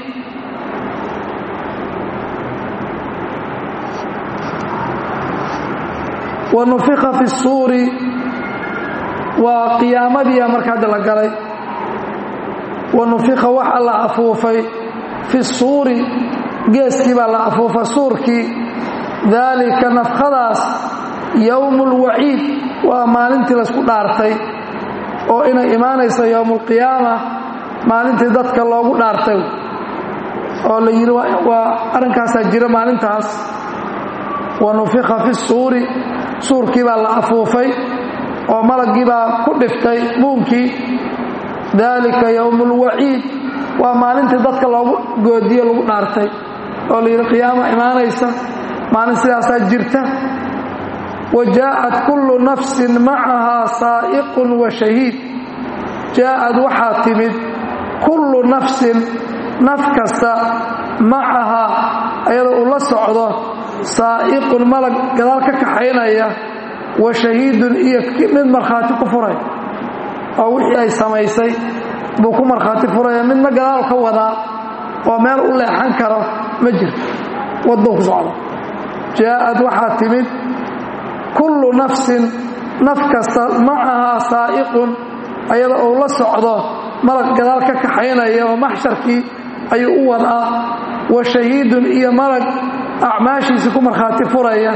wanufika fi الsuuri waa qiyaamadiia marka hadda la galay wanufika waxa la afuufay fi suuri geeskii baa la afuufa suurkii daalika nafkhadaas yowmu اlwaciid waa maalintii laysku dhaartay oo inay imaanayso yowmu اlqiyaama maalintii dadka loogu dhaartay oo la yidhi waa arrinkaasaa jira maalintaas wanufika fi suuri suurkii baa la afuufay oo malaggii baa ku dhiftay buunkii daalika yowmu اlwaciid waa maalintii dadka loogu goodiyo lagu dhaartay oo la yidhi qiyaama imaanaysa maalin sidaasaa jirta wa jaa'at kullu nafsin macahaa saa'iqun wa shahiid jaa'ad waxaa timid kullu nafsin naf kasta macahaa ayadoo uu la socdo saa'iqun malag gadaal ka kaxaynaya wa shahiidun iyo mid markhaati ku furay oo wixii ay samaysay buu ku markhaati furaya midna gadaal ka wadaa oo meel u leexan karo ma jirto waddou ku socdo jaa'ad waxaa timid kullu nafsin naf kasta macahaa saa'iqun ayada uu la socdo malag gadaal ka kaxaynaya oo maxsharkii ayuu u wadaa wa shahiidun iyo malag acmaashiisii ku markhaati furaya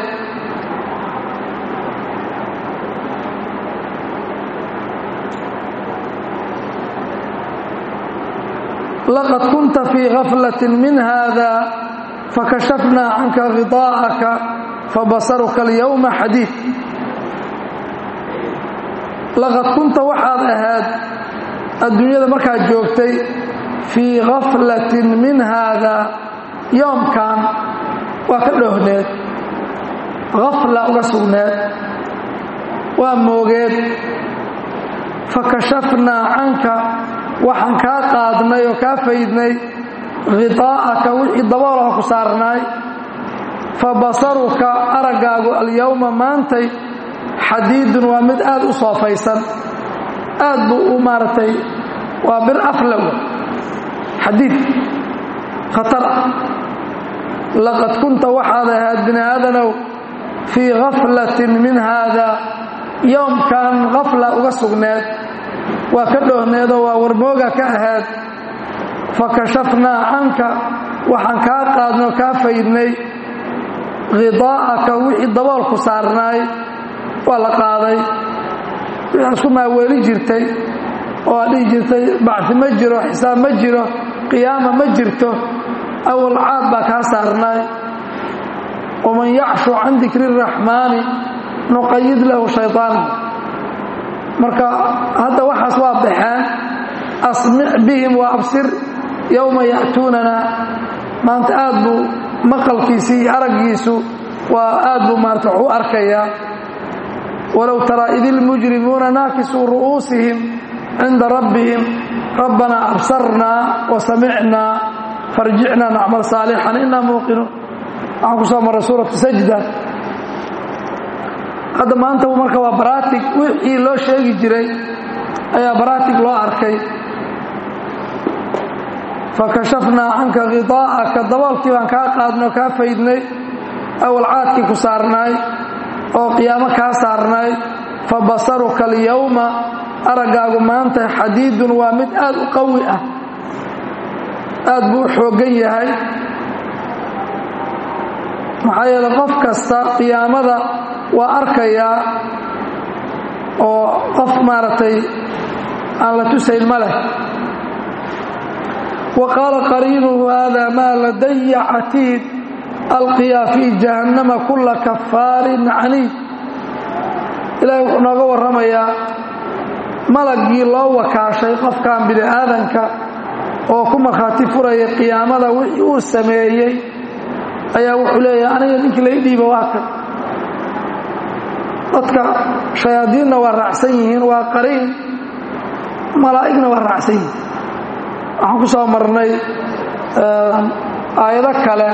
laqad kunta fii gaflati min hada fakashafnaa canka khidaa'aka fabasaruka alyowma xadiid laqad kunta waxaad ahaad adduunyada markaad joogtay fii gaflatin min haada yoomkan waa ka dhoohneed gafla uga sugneed waa moogeed fakashafnaa canka waxaan kaa qaadnay oo kaa faydnay khidaa'aka wixii daboolaha ku saarnaay fa basaruka araggaagu alyowma maantay xadiidun waa mid aad u soofaysan aad buu u maaragtay waa bir aflaw xadiid khatar ah laqad kunta waxaad ahaad bini aadanow fii gaflatin min haada yoomkan gafla uga sugneed waa ka dhoohneedoo waa warmooga ka ahaad fakashafnaa canka waxaan kaa qaadnay oo kaa faydnay khidaa'aka wixii daboolku saarnaay waa la qaaday wixii isku maaweeli jirtay oo aad dhihi jirtay bacsi ma jiro xisaab ma jiro qiyaama ma jirto awal caad baa kaa saarnaay waman yacshu can dikri araxmaani nuqayid lahu shayطaan marka hadda waxaas waa baxeen asmic bihim wa absir yowma ya'tuunana maanta aad buu maqalkiisii iyo araggiisu waa aad buu maarata wax u arkayaa walow taraa id ilmujrimuuna naakisuu ru'uusihim cinda rabbihim rabbanaa absarnaa wa samicnaa farjicnaa nacmal saalixan inaa muuqinuun waxaan ku soo marray suuratu sajda hadda maanta marka waa baraatig wixii loo sheegi jiray ayaa baraatig loo arkay fakashafnaa canka khidaa'aka daboolkii baan kaa qaadnay oo kaa faydnay awal caadkii ku saarnaay oo qiyaamo kaa saarnaay fa basaruka alyowma araggaagu maanta xadiidun waa mid aad u qawi ah aad buu u xooggan yahay maxaa yeele qof kasta qiyaamada waa arkayaa oo qof maaragtay aan la tusayn ma leh wa qaala qariinuhu hada maa ladaya catiid alqiyaa fii jahannama kulla kafaarin caniid ilaahay wuxuu nooga warramayaa malaggii loo wakaashay qofkan bini aadanka oo ku markhaati furaya qiyaamada wixii uu sameeyey ayaa wuxuu leeyahay aniga ninkii lai dhiiba waa kan dadka shayaadiinna waa raacsan yihiin waa qariin malaa'igna waa raacsan yihiin waxaan ku soo marnay aayado kale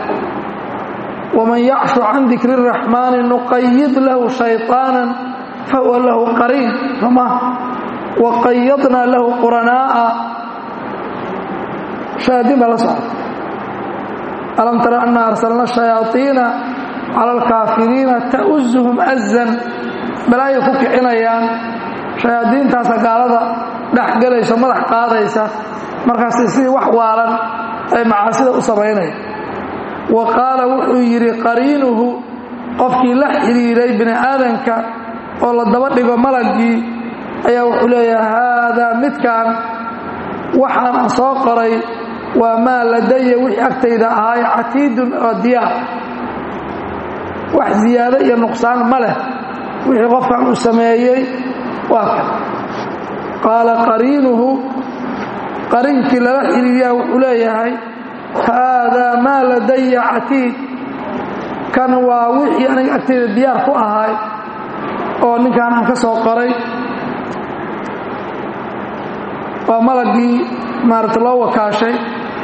waman yacshu can dikri الraxmaani nuqayid lahu shayطaana fahuwa lahu qariin soma waqayadna lahu quranaa'a shayaadiin baa la socda alam tara ana arsalna shayaaiina cala alkaafiriina ta'uzuhum azan balaayay ku kicinayaan shayaadiintaasa gaalada dhexgelayso madax qaadaysa markaasay sidii wax waalan ay macaasida u samaynaya wa qaala wuxuu yidhi qariinuhu qofkii la xidhiiray bini aadanka oo la daba dhigo malaggii ayaa wuxuu leeyahay haadaa midkan waxaan aan soo qoray waa maa ladaya wixii agtayda ahaay catiidun oo diyaar wax ziyaado iyo nuqsaan ma leh wixii qofkan uu sameeyey waa kan qaala qariinuhu qarinkii lala xiriiriyaa wuxuu leeyahay haadaa maa ladaya catiid kan waa wixii aniga agtayda diyaar ku ahay oo ninkaan aan ka soo qoray waa malagii maarata loo wakaashay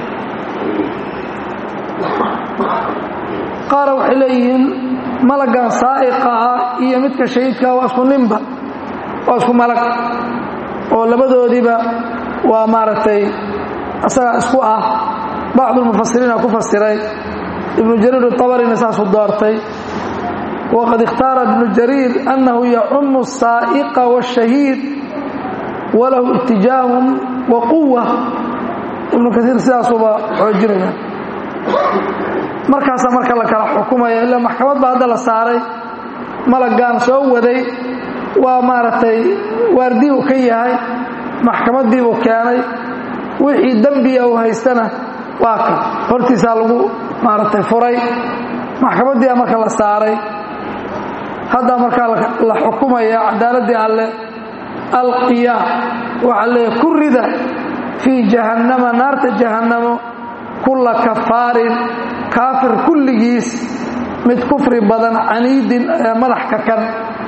qaara waxay leeyihiin malaggan saa'iqa ah iyo midka shahiidkaa waa isku ninba waa isku malag oo labadoodiiba waa maaragtay asagaa isku ah bacdulmufasiriina ku fasiray ibnu jariir abarina saasuu doortay waqad ikhtaara ibnu jariir annahu yacumu asaa'iqa waashahiid walahu itijaahun wa quwa ibnu kaiir sidaasuuba xoojinaya markaasaa marka la kala xukumaya ila maxkamad baa hadda la saaray malaggaan soo waday waa maaragtay waardiibuu ka yahay maxkamaddiibuu keenay wixii dembiya uu haystana waa ka hortiisaa lagu maaragtay furay maxkamaddii a marka la saaray haddaa markaa la xukumaya cadaaladdii alle alqiyaa waxaa leeya ku rida fii jahannama naarta jahannamo kulla kafaarin kaafir kulligiis mid kufri badan caniidin ee madax ka kan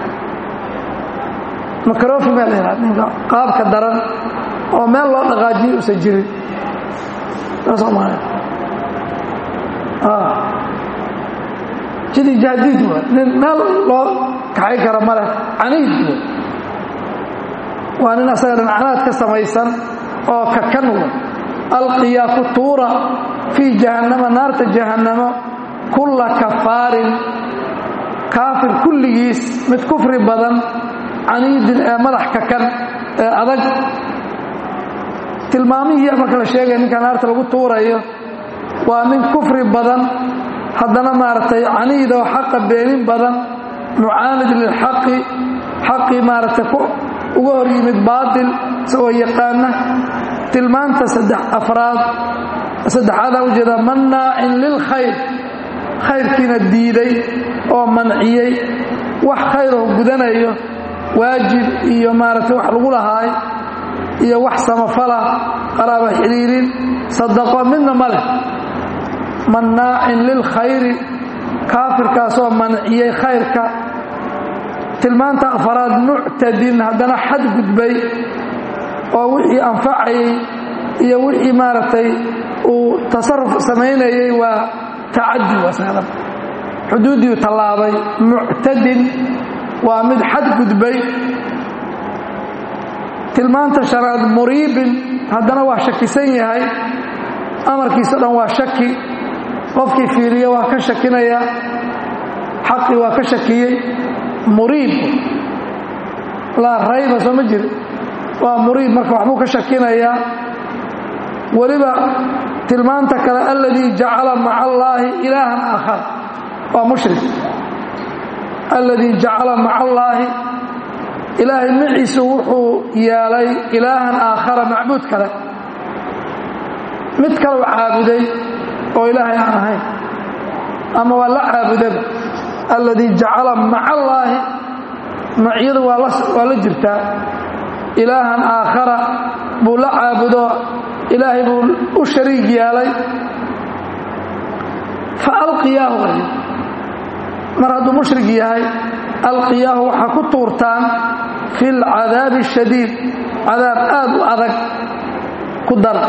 makarofi baa la yidhaha ninka qaabka daran oo meel loo dhaqaajiyo usan jirin soomaalia jidi jahdiid waa nin meel loo kaxay kara ma leh caniid waa nin asaga dhinacnaad ka samaysan oo kakan wa alqiyaa ku tuura fii jahannama naarta jahannamo kulla kafaarin kaafir kulligiis mid kufri badan caniidin ee madax kakan ee adag tilmaamihii marka la sheegaya ninka naarta lagu tuurayo waa nin kufri badan haddana maaragtay caniid oo xaqa beenin badan mucaanid lilxaqi xaqii maaragtay uga hor yimid baatil isagoo yaqaana tilmaanta saddex afraad saddexaadaa ujeeda mannaacin lilkhayr khayrkiina diiday oo manciyey wax khayroo gudanayo waajib iyo maaragtay wax lagu lahaay iyo wax samafala qaraaba xidhiirin sadaqo midna ma leh mannaacin lilkhayri kaafirkaasoo manciyey khayrka tilmaanta afaraad muctadin haddana xad gudbay oo wixii anfacayey iyo wixii maaragtay uu tasaruf samaynayey waa tacadi wasadan xuduuddii tallaabay muctadin waa mid xad gudbay tilmaanta shanaad muriibin haddana waa shakisan yahay amarkiisa dhan waa shaki qofkii fiiriya waa ka shakinaya xaqii waa ka shakiyey muriib laa rayba soo ma jiri waa muriib marka waxbuu ka shakinayaa weliba tilmaanta kale alladii jacala maca allaahi ilaahan aakhar waa mushrik alladii jacala maca allaahi ilaahay maciisu wuxuu yeelay ilaahan aakhara macbuud kale mid kaleu caabuday oo ilaahay aan ahayn ama waa la caabudaba alladii jacala maca allaahi maciyadu waa la jirtaa ilaahan aakhara buu la caabudo ilaahay buu u shariig yeelay fa alqiyaahu mar hadduu mushrig yahay alqiyaahu waxaa ku tuurtaan fi lcadaabi ashadiid cadaab aad u adag ku dara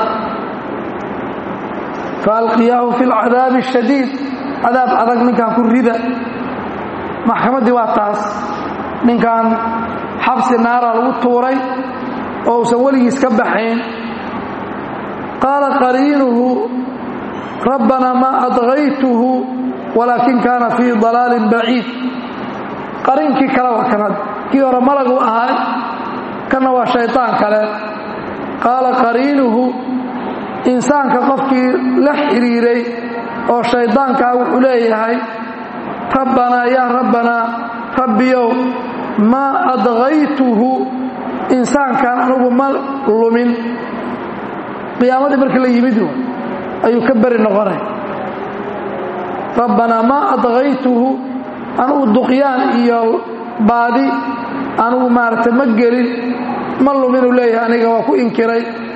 fa alqiyaahu fi lcadaabi ashadiid cadaab adag ninkan ku rida maxkamaddii waa taas ninkan xabsi naara lagu tuuray oo uusan weligiis ka baxayn qaala qariinuhu rabbanaa maa adgaytuhu walaakin kaana fii dalaalin baciid qariinkii kale waa kanad kii hore malagu ahaa kanna waa shaytaan kale qaala qariinuhu insaanka qofkii la xidhiiray oo shaydaankaa wuxuu leeyahay rabbanaa yaa rabbanaa rabbiyow maa adgaytuhu insaankan anugu ma lumin qiyaamadii markii la yimid ayuu ka beri noqonay rabbanaa maa adgaytuhu anugu duqyaan iyo baadi anugu maaragtay ma gelin ma luminuu leeyahay aniga waa ku inkiray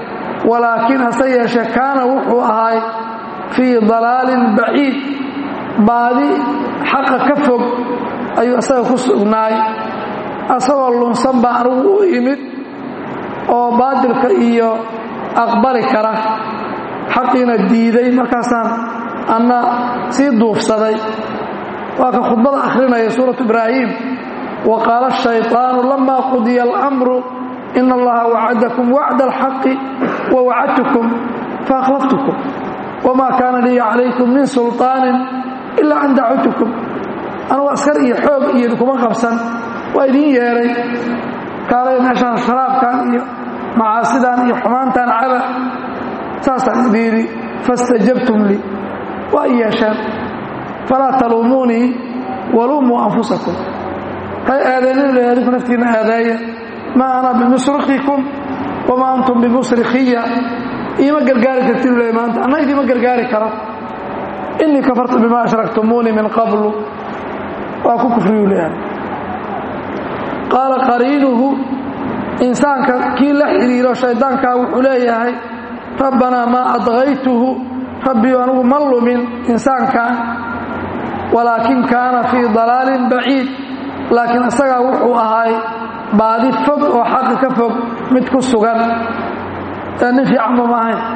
walaakiin hase yeeshee kaana wuxuu ahay fii dalaalin baciid baadi xaqa ka fog ayuu isaga ku sugnaay asagoo lunsan baa anigu u imid oo baadilka iyo aqbali kara xaqiina diiday markaasaan anna sii duufsaday waa ka khudbada akhrinaya suuratu ibraahim wa qaala ashayطaanu lama qudiya alamru in allaha wacadakum wacda alxaqi wa wacadtukum faakhlaftukum wma kaana lii calaykum min sulطaanin ilaa an dacawtukum anugu askar iyo xoog iyo idinkuma qabsan waa idiin yeedhay kaalay meeshaan sharaabkan iyo macaasidan iyo xumaantan caba saasaan idin yidhi faاstajabtum lii waa i yeesheen falaa taluumuunii waluumuu anfusakum hay aadeenin adinku naftiinna aadaaya maa ana bimusrikikum wamaa antum bimusrikiya iima gargaari kartin le maanta anna idiima gargaari karo inii kafartu bima ashraktumuunii min qablu waa ku kufriyu leeyahay qaala qariinuhu insaanka kii la xidhiiro shaydaankaa wuxuu leeyahay rabbanaa maa adgaytuhu rabbiyu anigu ma lumin insaankan walaakin kaana fii dalaalin baciid laakiin isagaa wuxuu ahay baadi fog oo xaqi ka fog mid ku sugan nin fiicanba ma ahayn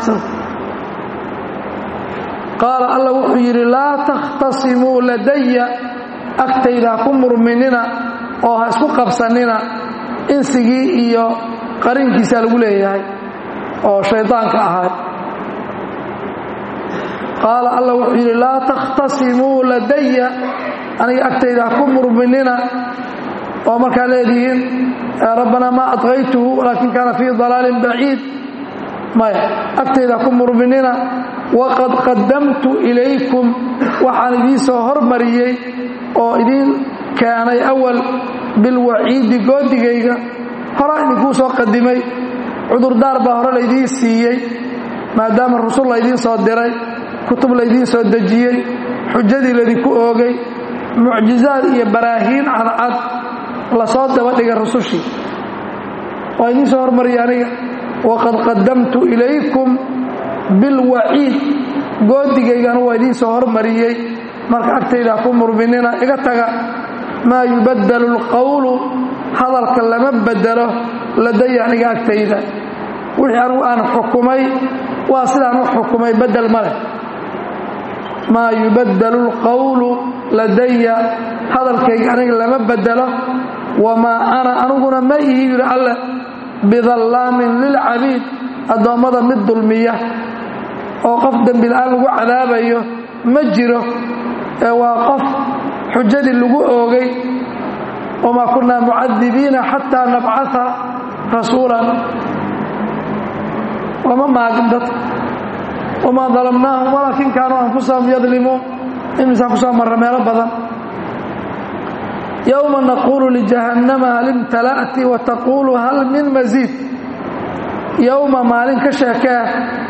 qaala alla wuxuu yidhi laa takhtasimuu ladaya agtayda ha ku murminina oo ha isku qabsanina insigii iyo qarinkiisaa lagu leeyahay oo shaydaanka ahaa qaala alla wuxuu yidhi laa takhtasimuu ladaya aniga agtayda ha ku murminina oo markaa leedihiin rabbanaa maa adqaytuhu walaakin kaana fii dalaalin baciid maya agtayda ku murminina waqad qadamtu ilaykum waxaan idiin soo hormariyey oo idiin keenay awal bilwaciidi goodigayga horaa idinkuu soo qadimay cudurdaar baa hore laydiin siiyey maadaama rusul laydiin soo diray kutub laydiin soo dejiyey xujadii laydinku oogay mucjizaad iyo baraahiin cadcad lasoo dabadhigay rusushii waa idiin soo hormariyay aniga waqad qadamtu ilaykum bilwaciid goodigaygana waa idiin soo hormariyey marka agtayda ha ku murminina iga taga maa yubaddalu alqowlu hadalka lama bedelo ladaya aniga agtayda wixii anigu aan xukumay waa sidaan u xukumay bedel ma leh maa yubaddalu alqowlu ladaya hadalkayga aniga lama bedelo wamaa ana aniguna ma ihi yidhi alleh bidallaamin lilcabiid addoommada mid dulmiya oo qof dembila'aan lagu cadaabayo ma jiro ee waa qof xujadii lagu oogay wamaa kunnaa mucadibiina xataa nabcaa rasuulan lama maagin dadka wamaa dalamnaahum walaakin kaanuu anfusahum yadlimuun imisaa kusoo marra meelo badan yowma naquulu lijahannama hal imtala'ti wa taquulu hal min masiid yowma maalin ka sheekee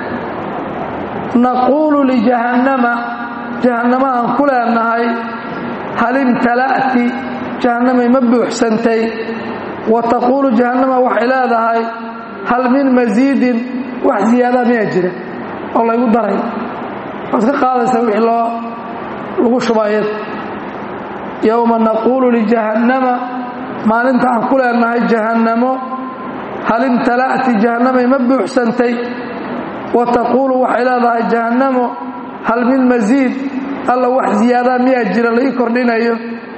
naquulu lijahannama jahannama aan ku leenahay hal imtala'ti jahannamay ma buuxsantay wa taquulu jahannama waxay leedahay hal min masiidin wax ziyaadaa miyaa jira oo laygu daray waad ka qaadaysaa wixii loo lagu shubayad yowma naquulu lijahannama maalinta aan ku leenahay jahannamo hal imtala'ti jahannamay ma buuxsantay wa taquulu waxay leedahay jahannamo hal min masiid alla wax ziyaadaa miyaa jira la ii kordhinayo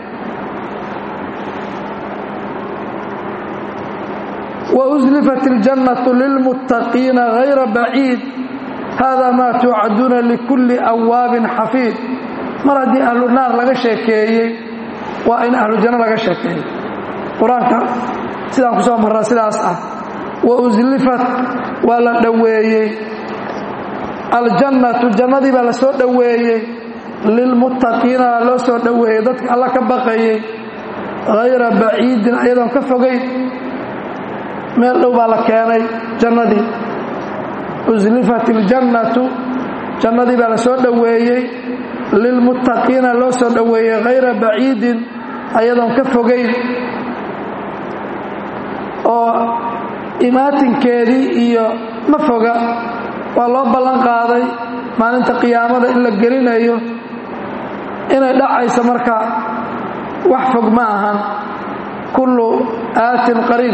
وأزلفت الجنة للمتقين غير بعيد هذا ما توعدون لكل أواب حفيظ مرضي أهل النار لغا شeekeeyey waa in أهل الجنة laga sheekeeyey qur-aanka sidaan ku soo marraa sidaas ah وأزلفت waa la dhoweeyey الجنة jannadii baa la soo dhoweeyey للمتقيina loo soo dhoweeyey dadka alla ka baqayey غayra baciidin ayadoon ka fogayn meel dhow baa la keenay jannadii uslifat iljannatu jannadii baa la soo dhoweeyey lilmuttaqiina loo soo dhoweeyey hayra baciidin ayadoon ka fogayn oo imaatinkeedii iyo ma foga waa loo ballan qaaday maalinta qiyaamada in la gelinayo inay dhacayso marka wax fog ma ahan kullu aatin qariib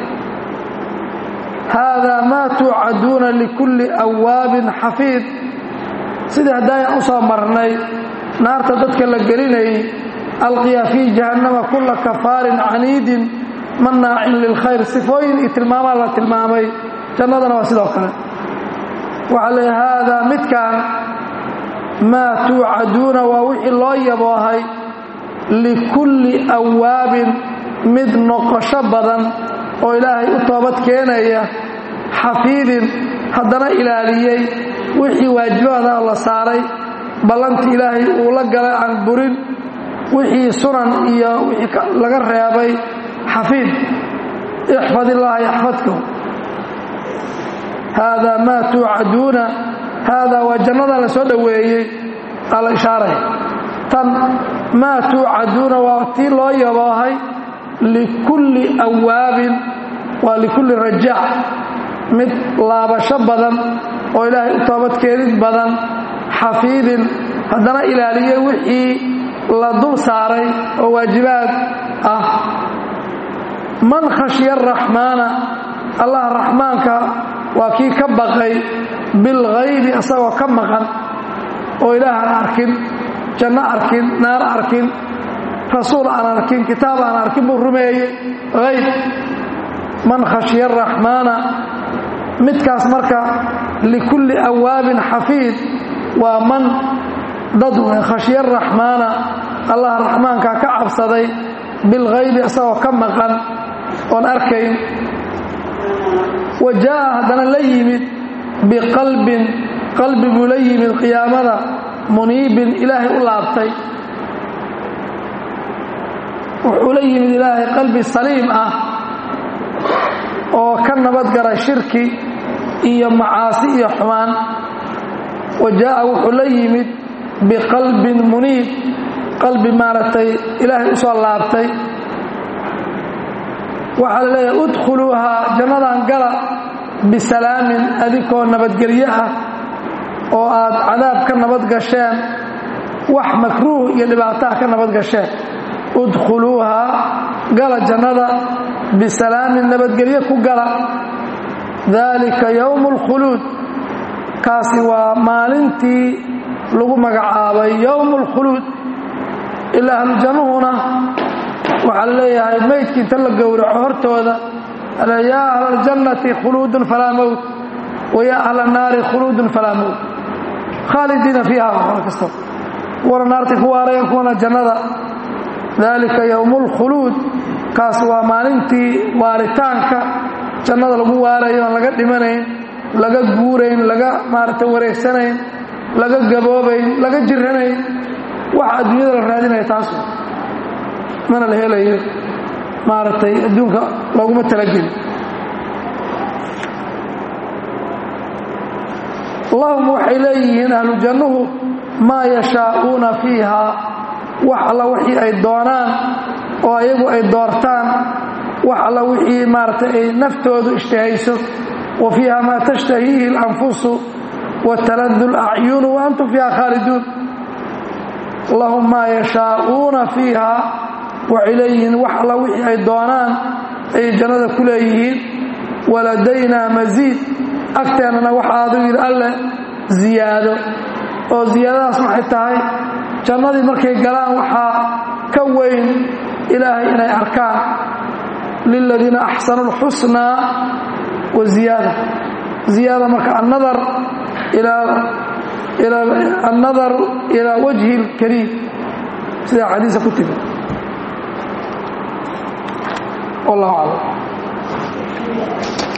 haadaa maa tuucaduuna likulli awaabin xafiid sidii haddaayan u soo marnay naarta dadka la gelinayay alqiya fii jahannama kulla kafaarin caniidin mannaacin lilkhayr sifooyin iyo tilmaamaa la tilmaamay jannadana waa sidoo kale waxaa leey haadaa midkaan maa tuucaduuna waa wixii loo yaboohay likulli awaabin mid noqosho badan oo ilaahay u toobad keenaya xafiidin haddana ilaaliyey wixii waajibaada la saaray ballantii ilaahay uu la galay aan burin wixii sunan iyo wixii laga reebay xafiid ixfad illaaha yaxfadkum haadaa maa tuucaduuna haadaa waa jannadan la soo dhoweeyey aa la ishaaray tan maa tuucaduuna waa tii loo yaboohay likulli awaabin waa likulli rajaac mid laabasho badan oo ilaahay u toobadkeenid badan xafiidin haddana ilaaliyey wixii la dul saaray oo waajibaad ah man khashya araxmaana allah raxmaanka waa kii ka baqay bilghaybi asagoo ka maqan oo ilaah aan arkin janno arkin naar arkin rasuul aan arkin kitaab aan arkin buu rumeeyey hayb man khashya araxmaana midkaas marka likulli awaabin xafiid waa man dad wey khashya araxmaana allah raxmaankaa ka cabsaday bilghaybi asagoo ka maqan oon arkayn wa jaa'a haddana la yimid biqalbin qalbi buu la yimid qiyaamada muniibin ilaahay u laabtay wuxuu la yimid ilaahay qalbi saliim ah oo ka nabadgala shirki iyo macaasi iyo xumaan wa jaa'a wuxuu la yimid biqalbin muniib qalbi maaragtay ilaahay u soo laabtay waxaa la leeyahay udkhuluuhaa jannadan gala bisalaamin adikoo nabadgelyo ah oo aad cadaab ka nabad gasheen wax makruuh iyo dhibaataha ka nabad gasheen udkhuluuhaa gala jannada bisalaamin nabadgelyo ku gala daalika yowmu اlkhuluud kaasi waa maalintii lagu magacaabay yowmu اlkhuluud ilaa ahlujannuhuna waxaa la leeyahay maydkii inta la gowraco hortooda yaa ahla aljannati khuluudun falaa mowt wa yaa ahla annaari khuluudun falaa mowt khaalidiina fiiha waxba kasta kuwana naartay ku waarayeen kuwana jannada daalika yowmu اlkhuluud kaas waa maalintii waaritaanka jannada lagu waarayo aan laga dhimanayn laga guurayn laga maaragtay wareegsanayn laga gaboobayn laga jiranayn waxa adduunyada la raadinaya taas mana la helayo maaragtay adduunka looguma talageli allahuma waxay leeyihiin ahlu jannuhu maa yashaa'uuna fiiha wax alla wixii ay doonaan oo ayagu ay doortaan wax alla wixii maaragtay ay naftoodu ishtahayso wa fiiha maa tashtahiihi اlanfusu wataladu اlacyunu wa antum fiiha khaaliduun lahum maa yashaa'uuna fiiha waxay leeyihiin wax alla wixii ay doonaan ayay jannada ku leeyihiin waladaynaa masiid agteennana waxaadu yidhi alle ziyaado oo ziyaadadaas waxay tahay jannadii markay galaan waxaa ka weyn ilaahay inay arkaan liladiina axsanu اlxusnaa wa ziyaada ziyaada marka annadar annadar ilaa wajhi اlkariim sidaa xadiisa ku timi wallahu aclam